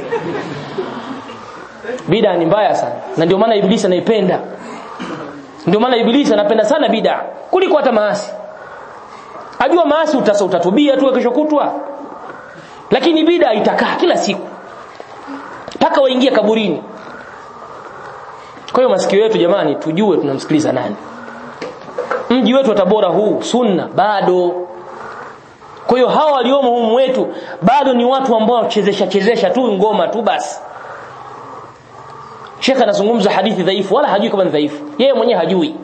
bida ni mbaya sana na ndio maana ibilisi anaipenda ndio maana ibilisi anapenda sana bida kuliko hata maasi ajua maasi utasa utatubia tu kesho kutwa lakini bida itakaa kila siku mpaka waingie kaburini kwa hiyo masikio yetu jamani tujue tunamsikiliza nani mji wetu wa Tabora huu sunna bado kwa hiyo hawa waliomo humu wetu bado ni watu ambao chezesha chezesha tu ngoma tu basi Sheikh anazungumza hadithi dhaifu wala hajui kama ni dhaifu yeye mwenyewe hajui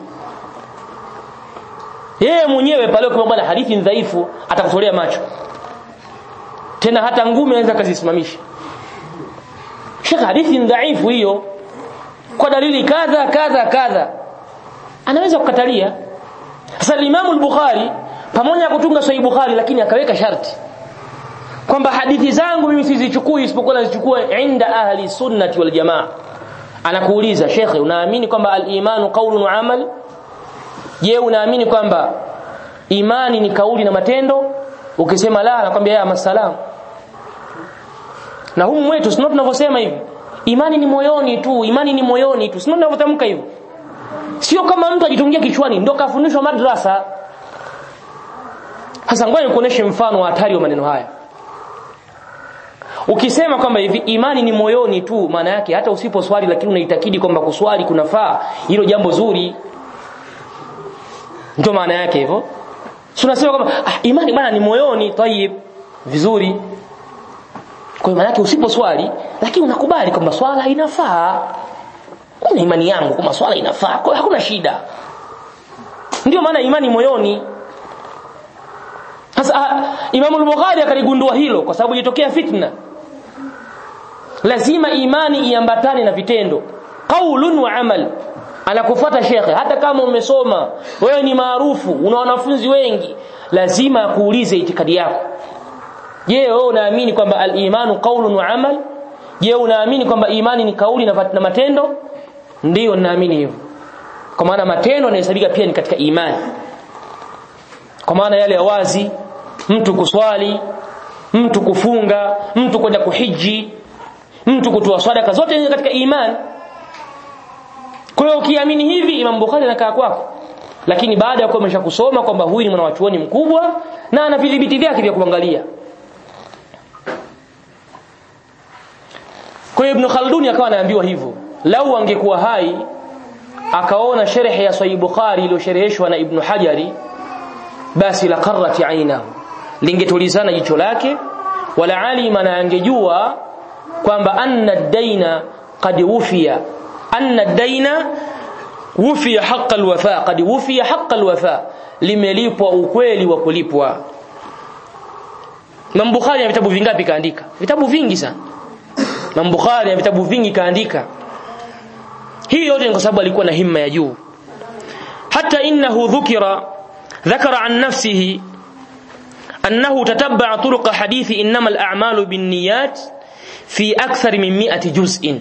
yeye mwenyewe pale kama bwana hadithi ni dhaifu atakutolea macho tena hata ngumi anaweza kazisimamisha Sheikh hadithi ni dhaifu hiyo kwa dalili kadha kadha kadha anaweza kukatalia sasa Imam al-Bukhari pamoja na kutunga Sahih Bukhari lakini akaweka sharti kwamba hadithi zangu mimi sizichukui isipokuwa nazichukua inda ahli sunnati wal jamaa anakuuliza shekhe unaamini kwamba al-imanu qawlun wa amal je unaamini kwamba imani ni kauli na matendo ukisema la anakwambia ya masalam na humu mwetu sio tunavyosema hivi imani ni moyoni tu imani ni moyoni tu sio tunavyotamka hivyo sio kama mtu ajitungia kichwani ndo kafundishwa madrasa sasa ngoja nikuoneshe mfano wa hatari wa maneno haya ukisema kwamba hivi imani ni moyoni tu maana yake hata usiposwali lakini unaitakidi kwamba kuswali kunafaa hilo jambo zuri ndio maana yake hivyo tunasema kwamba ah, imani bana ni moyoni tayib vizuri kwa hiyo maana yake usiposwali lakini unakubali kwamba swala inafaa kuna imani yangu kwamba swala inafaa kwa hiyo hakuna shida ndio maana imani moyoni sasa Imam al-Bukhari akaligundua hilo kwa sababu ilitokea fitna lazima imani iambatane na vitendo qaulun wa amal anakufuata shekhe hata kama umesoma wewe ni maarufu una wanafunzi wengi lazima akuulize itikadi yako je wewe unaamini kwamba al-imanu qaulun wa amal je unaamini kwamba imani ni kauli na, na matendo ndiyo ninaamini hivyo kwa maana matendo yanahesabika pia ni katika imani kwa maana yale ya wazi mtu kuswali mtu kufunga mtu kwenda kuhiji mtu kutoa sadaka zote ni katika imani kwa hiyo ukiamini hivi Imam Bukhari anakaa kwako lakini baada ya kuwa umeshakusoma kwamba huyu ni mwanachuoni mkubwa na ana vidhibiti vyake vya kuangalia kwa hiyo Ibn Khaldun akawa anaambiwa hivyo lau angekuwa hai akaona sharhi ya Sahih Bukhari iliyoshereheshwa na Ibn Hajari basi la qarrat ainahu lingetulizana jicho lake wala alima na angejua kwamba anna daina qad wufiya anna daina wufiya haqqa alwafa qad wufiya haqqa alwafa limelipwa ukweli wa kulipwa Imam Bukhari ana vitabu vingapi kaandika vitabu vingi sana Imam Bukhari ana vitabu vingi kaandika hii yote ni kwa sababu alikuwa na himma ya juu hata innahu dhukira ذكر عن نفسه أنه تتبع طرق حديث إنما الأعمال بالنيات في أكثر من مئة جزء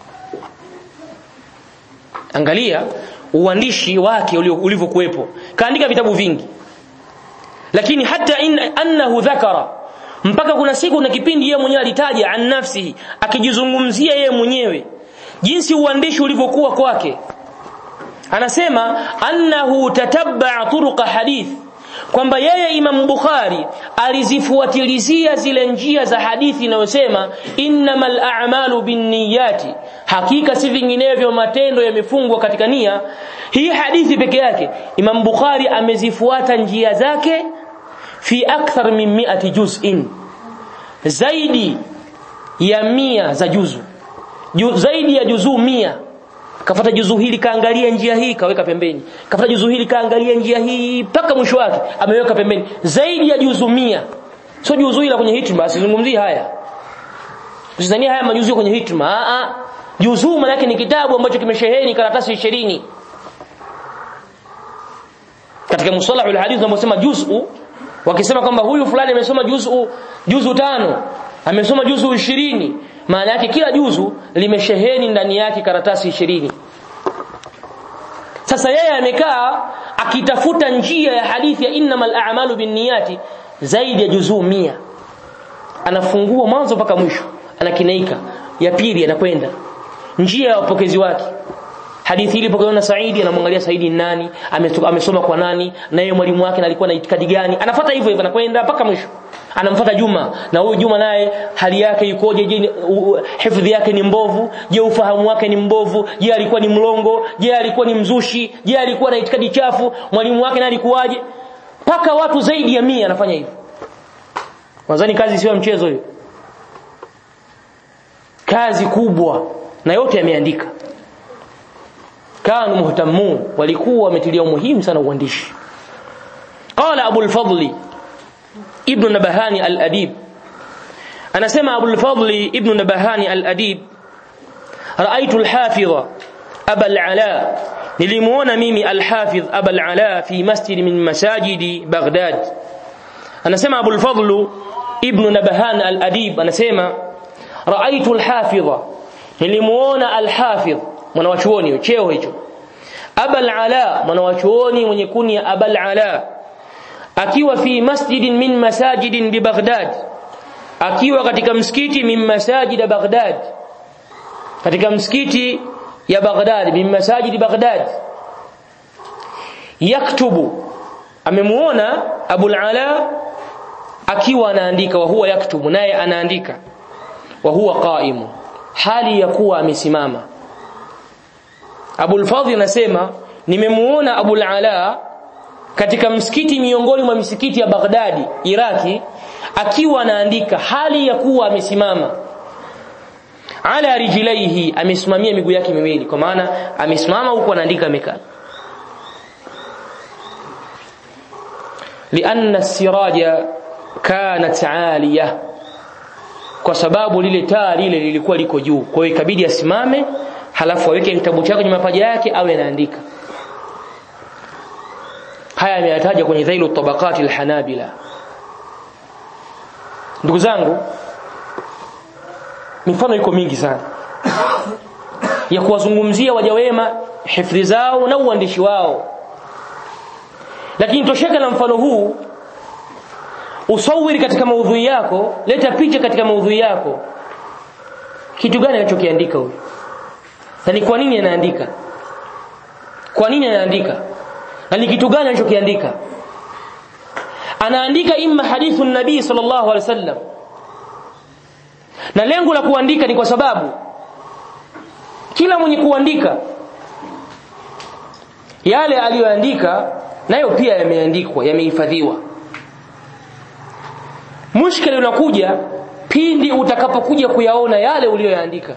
angalia uandishi wake ulivyokuwepo kaandika vitabu vingi lakini hata in, annahu dhakara mpaka kuna siku na kipindi yeye mwenyewe alitaja an nafsihi akijizungumzia yeye mwenyewe jinsi uandishi ulivyokuwa kwake anasema annahu tatabba turuqa hadith kwamba yeye Imam Bukhari alizifuatilizia zile njia za hadithi inayosema innamal a'malu binniyati hakika si vinginevyo matendo yamefungwa katika nia hii hadithi peke yake Imam Bukhari amezifuata njia zake fi akthar min mi'ati juz'in zaidi ya mia za juzu Ju, zaidi ya juzuu mia kafuata juzu hili kaangalia njia hii kaweka pembeni kafuata juzu hili kaangalia njia hii mpaka mwisho wake ameweka pembeni zaidi ya juzu mia sio juzu hili kwenye hitma sizungumzii haya usidhania haya majuzu kwenye hitma a a juzu maana yake ni kitabu ambacho kimesheheni karatasi 20 katika musalahul hadith wanasema juzu wakisema kwamba huyu fulani amesoma juzu juzu tano amesoma juzu 20 maana yake kila juzu limesheheni ndani yake karatasi ishirini sasa yeye amekaa akitafuta njia ya hadithi ya innamal a'malu binniyati zaidi ya juzuu mia anafungua mwanzo mpaka mwisho anakinaika ya pili anakwenda njia ya wapokezi wake hadithi ile pokewa na Saidi anamwangalia Saidi nani amesoma kwa nani na yeye mwalimu wake alikuwa na itikadi gani anafuata hivyo hivyo anakwenda mpaka mwisho anamfuata Juma na huyu Juma naye hali yake ikoje je hifadhi yake ni mbovu je ufahamu wake ni mbovu je alikuwa ni mlongo je alikuwa ni mzushi je alikuwa na itikadi chafu mwalimu wake naye alikuwaje paka watu zaidi ya mia anafanya hivyo Wazani kazi sio mchezo hiyo kazi kubwa na yote yameandika kanu muhtamun walikuwa wametilia umuhimu sana uandishi qala abu al-fadli ibn nabahani al-adib anasema abu al-fadli ibn nabahani al-adib raaitu al-hafidha aba al-ala nilimuona mimi al-hafidh aba al-ala fi masjid min masajidi baghdad anasema abu al-fadl ibn nabahan al-adib anasema raaitu al-hafidha nilimuona al-hafidh mwanawachuoni cheo hicho abal ala mwanawachuoni mwenye kunia abal ala akiwa fi masjidin min masajidin bi baghdad akiwa katika msikiti min masajid baghdad katika msikiti ya baghdad min masajid baghdad yaktubu amemuona abul ala akiwa anaandika wa huwa yaktubu naye anaandika wa huwa qaimu hali ya kuwa amesimama Abul Fadhl anasema nimemuona Abul Ala katika msikiti miongoni mwa misikiti ya Baghdadi Iraki akiwa anaandika hali ya kuwa amesimama ala rijlaihi amesimamia miguu yake miwili kwa maana amesimama huku anaandika amekaa lianna siraja kanat aliya kwa sababu lile taa lile lilikuwa liko juu kwa hiyo ikabidi asimame halafu aweke kitabu chake kwenye mapaja yake awe anaandika haya ameyataja kwenye dhailu tabaqati alhanabila ndugu zangu mifano iko mingi sana ya kuwazungumzia waja wema hifadhi zao na uandishi wao lakini tosheka na mfano huu usawiri katika maudhui yako leta picha katika maudhui yako kitu gani anachokiandika huyu na ni kwa nini anaandika kwa nini anaandika na ni kitu gani anachokiandika anaandika imma hadithu nabii sallallahu alaihi wasallam na lengo la kuandika ni kwa sababu kila mwenye kuandika yale aliyoandika nayo pia yameandikwa yamehifadhiwa mushkili unakuja pindi utakapokuja kuyaona yale uliyoyaandika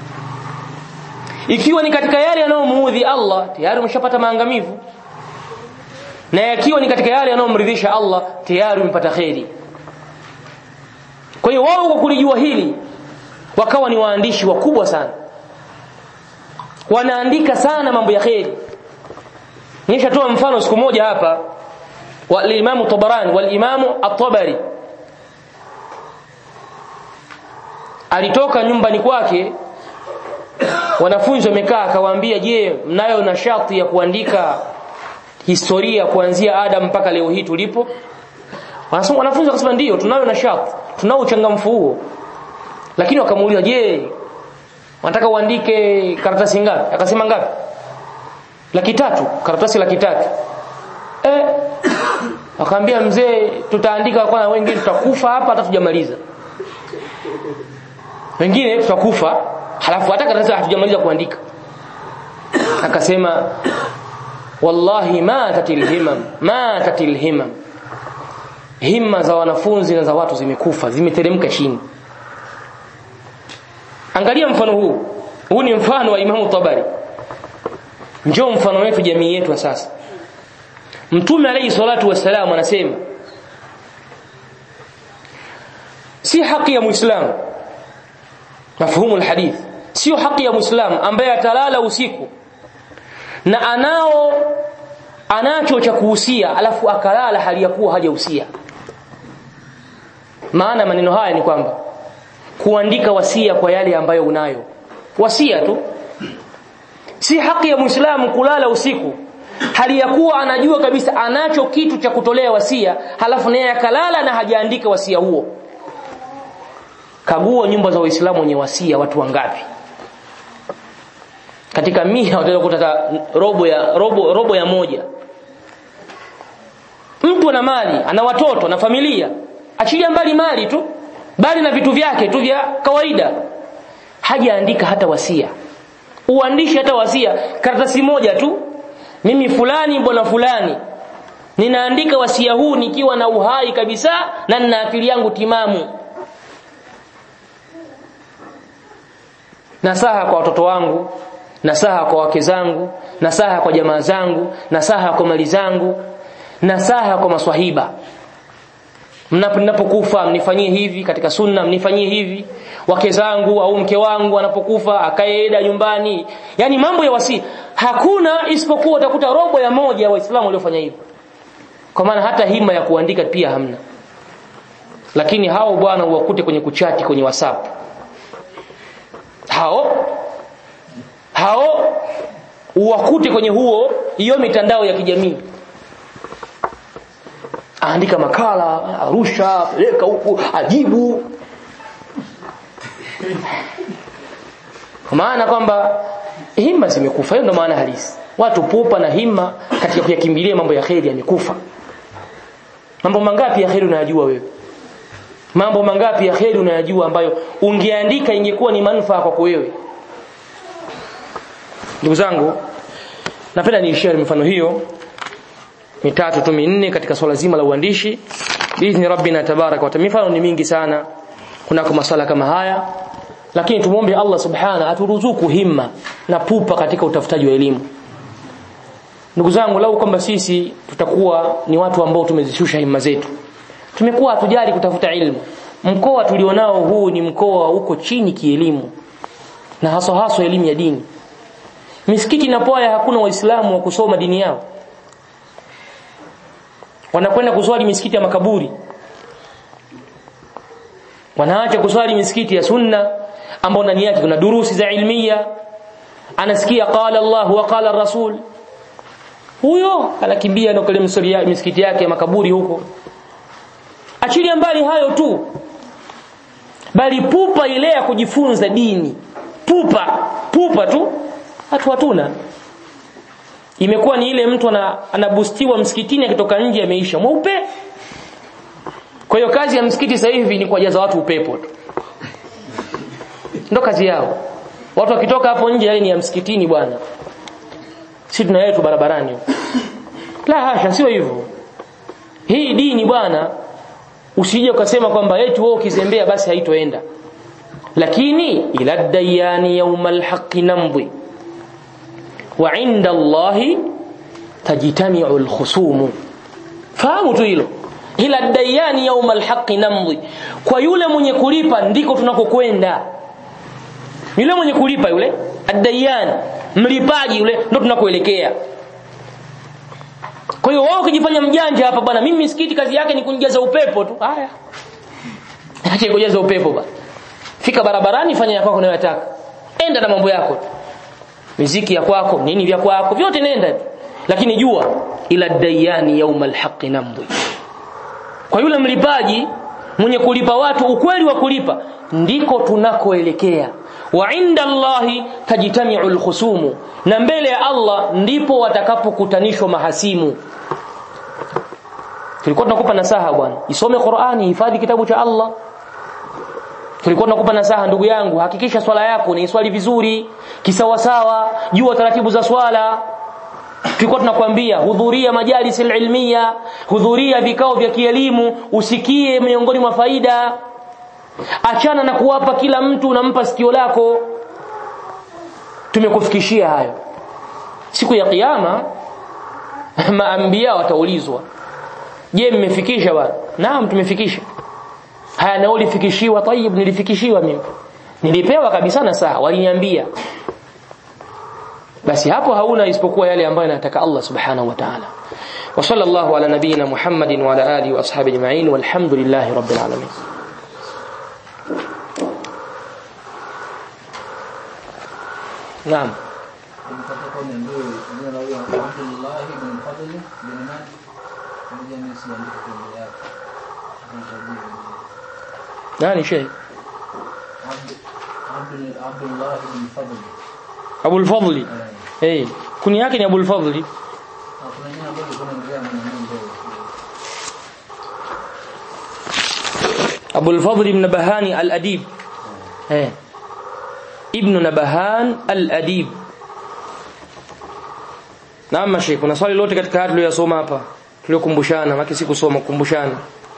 ikiwa ni katika yale yanayomuudhi Allah tayari umeshapata maangamivu na yakiwa ni katika yale yanayomridhisha Allah tayari umepata kheri kwa hiyo wao kwa kulijua hili wakawa ni waandishi wakubwa sana wanaandika sana mambo ya kheri nishatoa mfano siku moja hapa wa al-Imam Tabarani wal-Imam At-Tabari alitoka nyumbani kwake wanafunzi wamekaa akawaambia je mnayo nashati ya kuandika historia kuanzia Adam mpaka leo hii tulipo wanasema wanafunzi wakasema ndio tunayo nashati tunao uchangamfu huo lakini wakamuuliza je wanataka uandike karatasi ngapi akasema ngapi laki tatu karatasi laki tatu eh akaambia mzee tutaandika kwanza wengine tutakufa hapa hata tujamaliza wengine tutakufa halafu hata karatasi hatujamaliza kuandika akasema wallahi ma tatil himam ma tatil himam himma za wanafunzi na za watu zimekufa zimeteremka chini angalia mfano huu huu ni mfano wa imamu tabari njoo mfano wetu jamii yetu sasa mtume alayhi salatu wassalam anasema si haki ya muislamu mafhumu alhadith sio haki ya muislamu ambaye atalala usiku na anao anacho cha kuhusia alafu akalala hali ya kuwa hajahusia maana maneno haya ni kwamba kuandika wasia kwa yale ambayo unayo wasia tu si haki ya muislamu kulala usiku hali ya kuwa anajua kabisa anacho kitu cha kutolea wasia halafu naye akalala na hajaandika wasia huo kagua nyumba za waislamu wenye wasia watu wangapi katika mia utaweza kukuta robo ya robo robo ya moja mtu ana mali ana watoto na familia achilia mbali mali tu bali na vitu vyake tu vya kawaida hajaandika hata wasia uandishi hata wasia karatasi moja tu mimi fulani bwana fulani ninaandika wasia huu nikiwa na uhai kabisa na nina akili yangu timamu nasaha kwa watoto wangu nasaha kwa wake zangu nasaha kwa jamaa zangu nasaha kwa mali zangu nasaha kwa maswahiba mnapokufa mnifanyie hivi katika sunna mnifanyie hivi wake zangu au mke wangu anapokufa akaenda nyumbani yani mambo ya wasi hakuna isipokuwa utakuta robo ya moja ya waislamu waliofanya hivyo kwa maana hata hima ya kuandika pia hamna lakini hao bwana uwakute kwenye kuchati kwenye whatsapp hao hao uwakute kwenye huo hiyo mitandao ya kijamii aandika makala arusha peleka huku ajibu kwa maana kwamba himma zimekufa hiyo ndo maana halisi watu pupa na himma katika kuyakimbilia mambo ya kheri yamekufa mambo mangapi ya kheri unayajua wewe mambo mangapi ya kheri unayajua ambayo ungeandika ingekuwa ni manufaa kwako wewe ndugu zangu napenda niishie mifano hiyo mitatu tu minne katika swala zima la uandishi biidhni rabbina tabaraka wa taala mifano ni mingi sana kunako maswala kama haya lakini tumwombe Allah subhana aturuzuku himma na pupa katika utafutaji wa elimu ndugu zangu lau kwamba sisi tutakuwa ni watu ambao tumezishusha himma zetu tumekuwa hatujali kutafuta ilmu mkoa tulionao huu ni mkoa uko chini kielimu na haswa haswa elimu ya dini misikiti na pwaya hakuna waislamu wa kusoma dini yao wanakwenda kuswali misikiti ya makaburi wanaacha kuswali misikiti ya sunna ambao ndani yake kuna durusi za ilmia anasikia qala Allah wa qala rasul huyo anakimbia na kule misikiti yake ya makaburi huko achilia mbali hayo tu bali pupa ile ya kujifunza dini pupa pupa tu hatu hatuna imekuwa ni ile mtu anabustiwa msikitini akitoka nje ameisha mweupe kwa hiyo kazi ya msikiti sasa hivi ni kuwajaza watu upepo tu ndo kazi yao watu wakitoka hapo nje yale ni ya msikitini bwana si tuna yetu barabarani la hasha sio hivyo hii dini bwana usije ukasema kwamba eti wewe ukizembea basi haitoenda lakini ila dayani yaumal haqqi namdhi wa inda Allahi tajtami'u al-khusum fahamu tu hilo ila dayani yaumal haqqi namdhi kwa yule mwenye kulipa ndiko tunakokwenda yule mwenye kulipa yule adayan mlipaji yule ndo tunakoelekea kwa hiyo wao ukijifanya mjanja hapa bwana mimi misikiti kazi yake ni kunijaza upepo tu haya acha kujaza upepo bwana fika barabarani fanya yako unayotaka enda na mambo yako tu miziki ya kwako nini vya kwako vyote nenda tu lakini jua ila dayani yaumal haqqi namdhi kwa yule mlipaji mwenye kulipa watu ukweli wa kulipa ndiko tunakoelekea wa inda Allahi tajtami'u alkhusumu na mbele ya Allah ndipo watakapokutanishwa mahasimu tulikuwa tunakupa nasaha bwana isome Qur'ani hifadhi kitabu cha Allah tulikuwa tunakupa nasaha ndugu yangu hakikisha swala yako ni swali vizuri kisawasawa jua taratibu za swala tulikuwa tunakwambia hudhuria majalis ilmiya hudhuria vikao vya kielimu usikie miongoni mwa faida achana na kuwapa kila mtu unampa sikio lako tumekufikishia hayo siku ya kiyama maambia wataulizwa je mmefikisha bwana naam tumefikisha haya na ulifikishiwa tayib nilifikishiwa mimi nilipewa kabisa na saa waliniambia basi hapo hauna isipokuwa yale ambayo anataka Allah subhanahu wa ta'ala wa sallallahu ala nabiyyina Muhammadin wa ala alihi wa ashabihi ajma'in walhamdulillahi rabbil alamin Naam nani sheikh Abdullah ibn Fadl Abul Fadli eh kuni yake ni Abul Fadli kuna jina ambalo kuna ndio mwanamke Abul Fadl ibn Bahani al-Adib eh ibn Nabahan al-Adib Naam Sheikh kuna swali lote katika haya tuliyosoma hapa tuliokumbushana maki si kusoma kukumbushana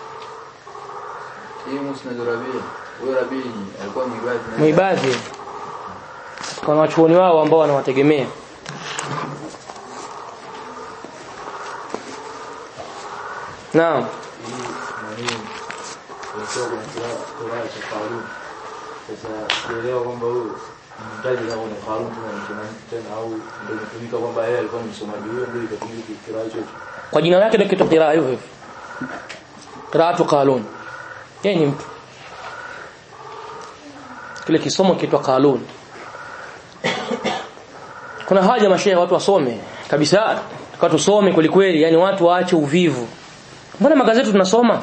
hii Musnad Rabi huyo Rabi alikuwa mwibadi na muibadhi kwa wachuoni wao ambao wanawategemea Naam sasa sielewa kwamba huyu mtaji kama ni Harun tena tena au ndio imetumika kwamba yeye alikuwa ni msomaji huyo ndio ikatumika kiraa hicho kwa jina lake ndio kitu qiraa hivyo hivyo qiraatu qalun yeye ni mtu kile kisomo kitwa qalun kuna haja mashehe watu wasome kabisa watu tusome kweli kweli yani watu waache uvivu mbona magazeti tunasoma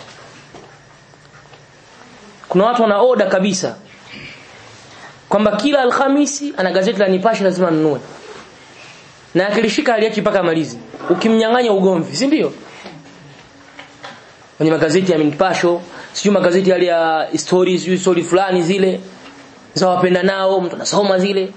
kuna watu wana oda kabisa kwamba kila alhamisi ana gazeti la Nipashe lazima anunue na akilishika aliachi mpaka malizi ukimnyang'anya ugomvi si ndio kwenye magazeti ya Nipasho sijui magazeti yale ya stories sijui story fulani zile za wapenda nao mtu anasoma zile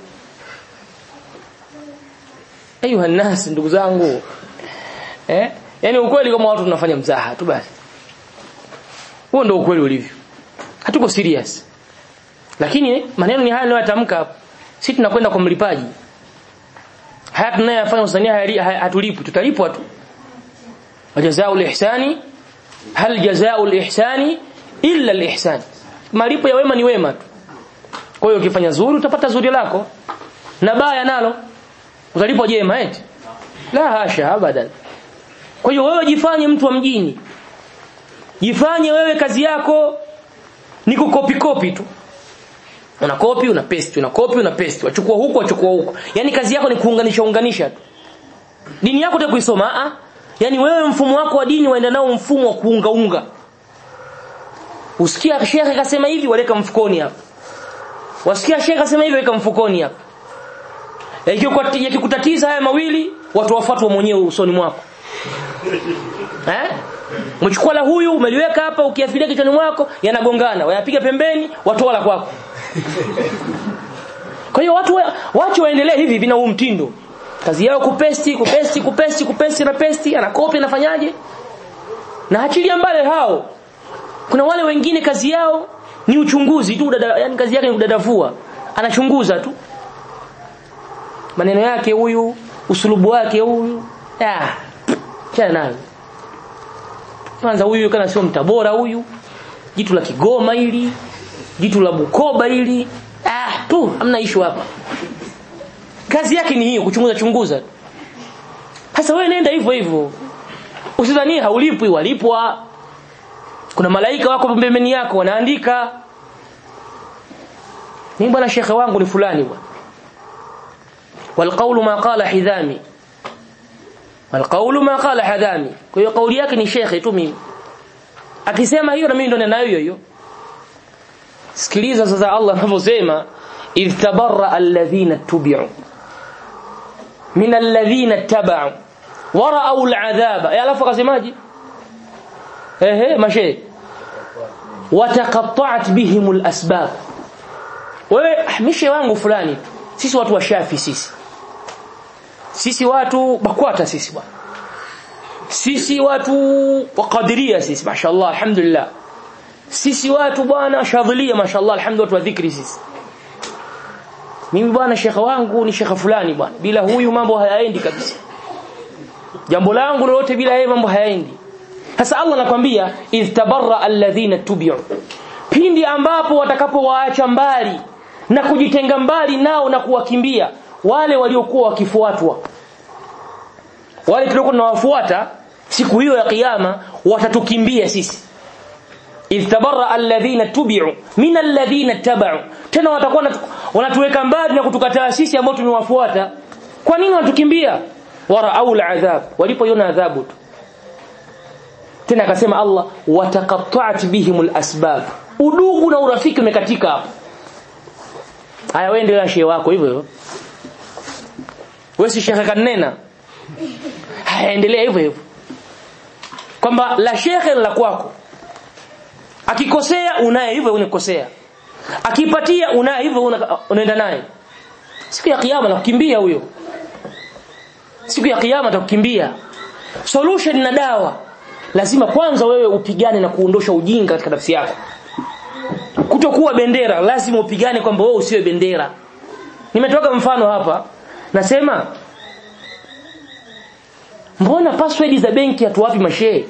ayuha nas ndugu zangu eh yani ukweli kama watu tunafanya mzaha tu basi huo ndio ukweli ulivyo hatuko serious lakini maneno ni haya ninayotamka hapo sisi tunakwenda kwa mlipaji haya tunayofanya usania hatulipi tutalipwa tu wajazao ihsani hal jazao ihsani illa alihsan malipo ya wema ni wema tu kwa hiyo ukifanya zuri utapata zuri lako na baya nalo utalipwa jema eti la hasha abadan kwa hiyo wewe jifanye mtu wa mjini jifanye wewe kazi yako ni kukopi kopi tu una kopi una paste una kopi una paste wachukua huko wachukua huko yani kazi yako ni kuunganisha unganisha tu dini yako utaka kuisoma a yani wewe mfumo wako wa dini waenda nao mfumo wa kuunga unga usikia shekhe kasema hivi waleka mfukoni hapa wasikia shekhe kasema hivi weka mfukoni hapa yakikutatiza haya mawili watu wafuatwa mwenyewe usoni mwako eh mchukua la huyu umeliweka hapa ukiafilia kichwani mwako yanagongana wayapiga pembeni watu wala kwako kwa hiyo watu wache waendelee hivi vina huu mtindo kazi yao kupesti kupesti kupesti kupesti na pesti anakopi anafanyaje na achilia mbali hao kuna wale wengine kazi yao ni uchunguzi tu dada, yani kazi yake ni kudadavua anachunguza tu maneno yake huyu usulubu wake huyu ah chana nayo kwanza huyu kana sio mtabora huyu jitu la Kigoma hili jitu la Bukoba hili ah tu hamna issue hapa kazi yake ni hiyo kuchunguza chunguza sasa wewe nenda hivyo hivyo usidhani haulipwi walipwa kuna malaika wako pembeni yako wanaandika mimi bwana shekhe wangu ni fulani bwana والقول ما قال حذامي والقول ما قال حذامي kwa hiyo kauli yake ni shekhe tu mimi akisema hiyo na mimi ndo ninayo hiyo hiyo sikiliza sasa Allah anavyosema idh tabarra alladhina tubi'u min alladhina tabau wara'u al'adhaba ya alafu akasemaje ehe mashe wataqatta'at bihim al'asbab wewe mishe wangu fulani sisi watu wa shafi sisi sisi watu bakwata sisi bwana sisi watu wa qadiria sisi mashallah alhamdulillah sisi watu bwana shadhilia mashallah alhamdulillah watu wa dhikri sisi mimi bwana shekha wangu ni shekha fulani bwana bila huyu mambo hayaendi kabisa jambo langu lolote bila yeye mambo hayaendi sasa Allah anakwambia idh tabarra alladhina tubi'u pindi ambapo watakapowaacha mbali na kujitenga mbali nao na kuwakimbia wale waliokuwa wakifuatwa wale tuliokuwa tunawafuata siku hiyo ya kiyama watatukimbia sisi idh tabarra alladhina tubi'u min alladhina tabau tena watakuwa wanatuweka mbali na kutukataa sisi ambao tumewafuata kwa nini wanatukimbia warau al'adhab walipoiona adhabu tu tena akasema Allah wataqatta'at bihimul asbab udugu na urafiki umekatika hapo haya wewe ndio shehe wako hivyo hivyo wewe si shekhe kanena haya endelea hivyo hivyo kwamba la shekhe la kwako akikosea unaye hivyo unikosea akipatia unaye hivyo unaenda naye siku ya kiyama nakukimbia huyo siku ya kiyama atakukimbia solution na dawa lazima kwanza wewe upigane na kuondosha ujinga katika nafsi yako kutokuwa bendera lazima upigane kwamba wewe usiwe bendera nimetoka mfano hapa nasema mbona password za benki hatuwapi mashehe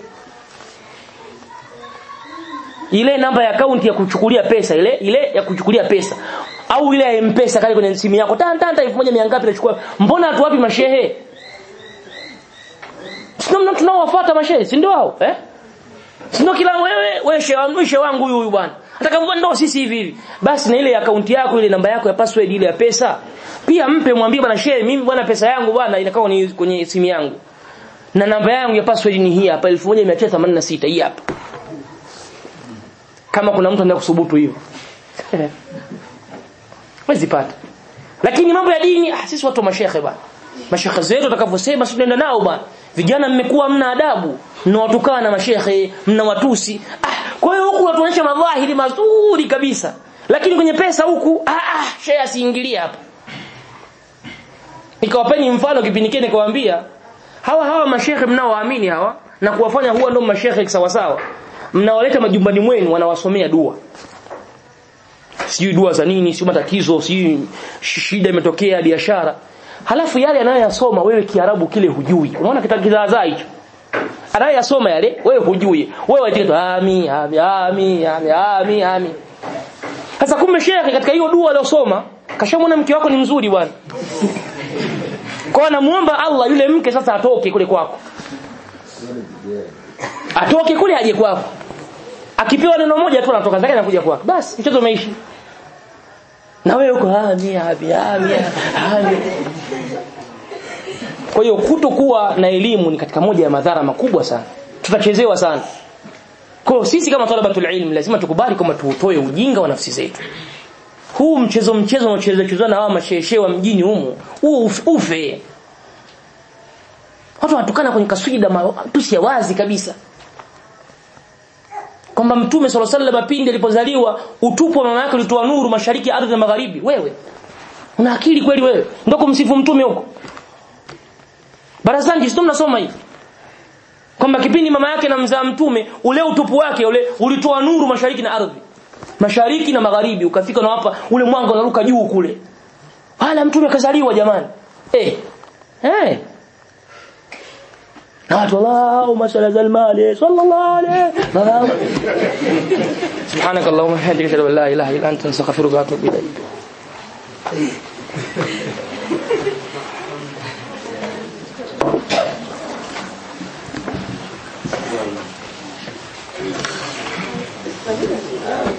ile namba ya akaunti ya kuchukulia pesa ile ile ya kuchukulia pesa au ile ya mpesa kale kwenye simu yako tan tan 1000 ngapi nachukua mbona hatuwapi mashehe sio tunaowafuata mashehe si ndio hao eh Sio kila wewe wewe shehe wangu shehe wangu huyu huyu bwana. Hata kama ndo sisi hivi hivi. Basi na ile akaunti yako ile namba yako ya password ile ya pesa. Pia mpe mwambie bwana shehe mimi bwana pesa yangu bwana inakaa ni kwenye simu yangu. Na namba yangu ya password ni hii hapa 1986 hii hapa. Kama kuna mtu anataka kusubutu hivyo. Wezi pata. Lakini mambo ya dini ah, sisi watu wa mashehe bwana. Mashehe zetu watakavyosema sisi tunaenda nao bwana. Vijana mmekuwa mna adabu, mnawatukana na mashehe, mnawatusi. Ah, kwa hiyo huku watuonyesha madhahiri mazuri kabisa. Lakini kwenye pesa huku ah ah shehe asiingilie hapa. Nikawapeni mfano kipindi kile nikawaambia hawa hawa mashehe mnaowaamini hawa na kuwafanya huwa ndio mashehe sawa sawa. Mnawaleta majumbani mwenu wanawasomea dua sijui dua za nini sijui matatizo sijui shida imetokea biashara halafu yale anayoyasoma wewe kiarabu kile hujui unaona kizaazaa hicho anayoyasoma yale wewe hujui wewe waitika ami ami ami ami ami ami sasa kumbe shekhe katika hiyo dua aliyosoma kashamwona mke wako ni mzuri bwana kwa anamuomba Allah yule mke sasa atoke kule kwako atoke kule aje kwako akipewa neno moja tu anatoka zake anakuja kwako basi mchezo umeishi na wewe uko ami ami ami ami kwa hiyo kutokuwa na elimu ni katika moja ya madhara makubwa sana tutachezewa sana kwa hiyo sisi kama talabatul ilm lazima tukubali kwamba tuutoe ujinga wa nafsi zetu huu mchezo mchezo unaocheza chezwa na hawa masheshe wa mjini humu huu ufe watu wanatukana kwenye kaswida matusi ya wazi kabisa kwamba mtume sallallahu alaihi wasallam pindi alipozaliwa utupu wa mama yake ulitoa nuru mashariki ardhi na magharibi wewe una akili kweli wewe ndio kumsifu mtume huko barazani sio mnasoma hivi kwamba kipindi mama yake na mzaa mtume ule utupu wake ule ulitoa nuru mashariki na ardhi mashariki na magharibi ukafika na hapa ule mwanga unaruka juu kule wala mtume kazaliwa jamani eh eh na watu Allahumma salli ala al-mali sallallahu alayhi سبحانك اللهم وبحمدك اشهد ان لا اله الا انت استغفرك واتوب اليك Thank you.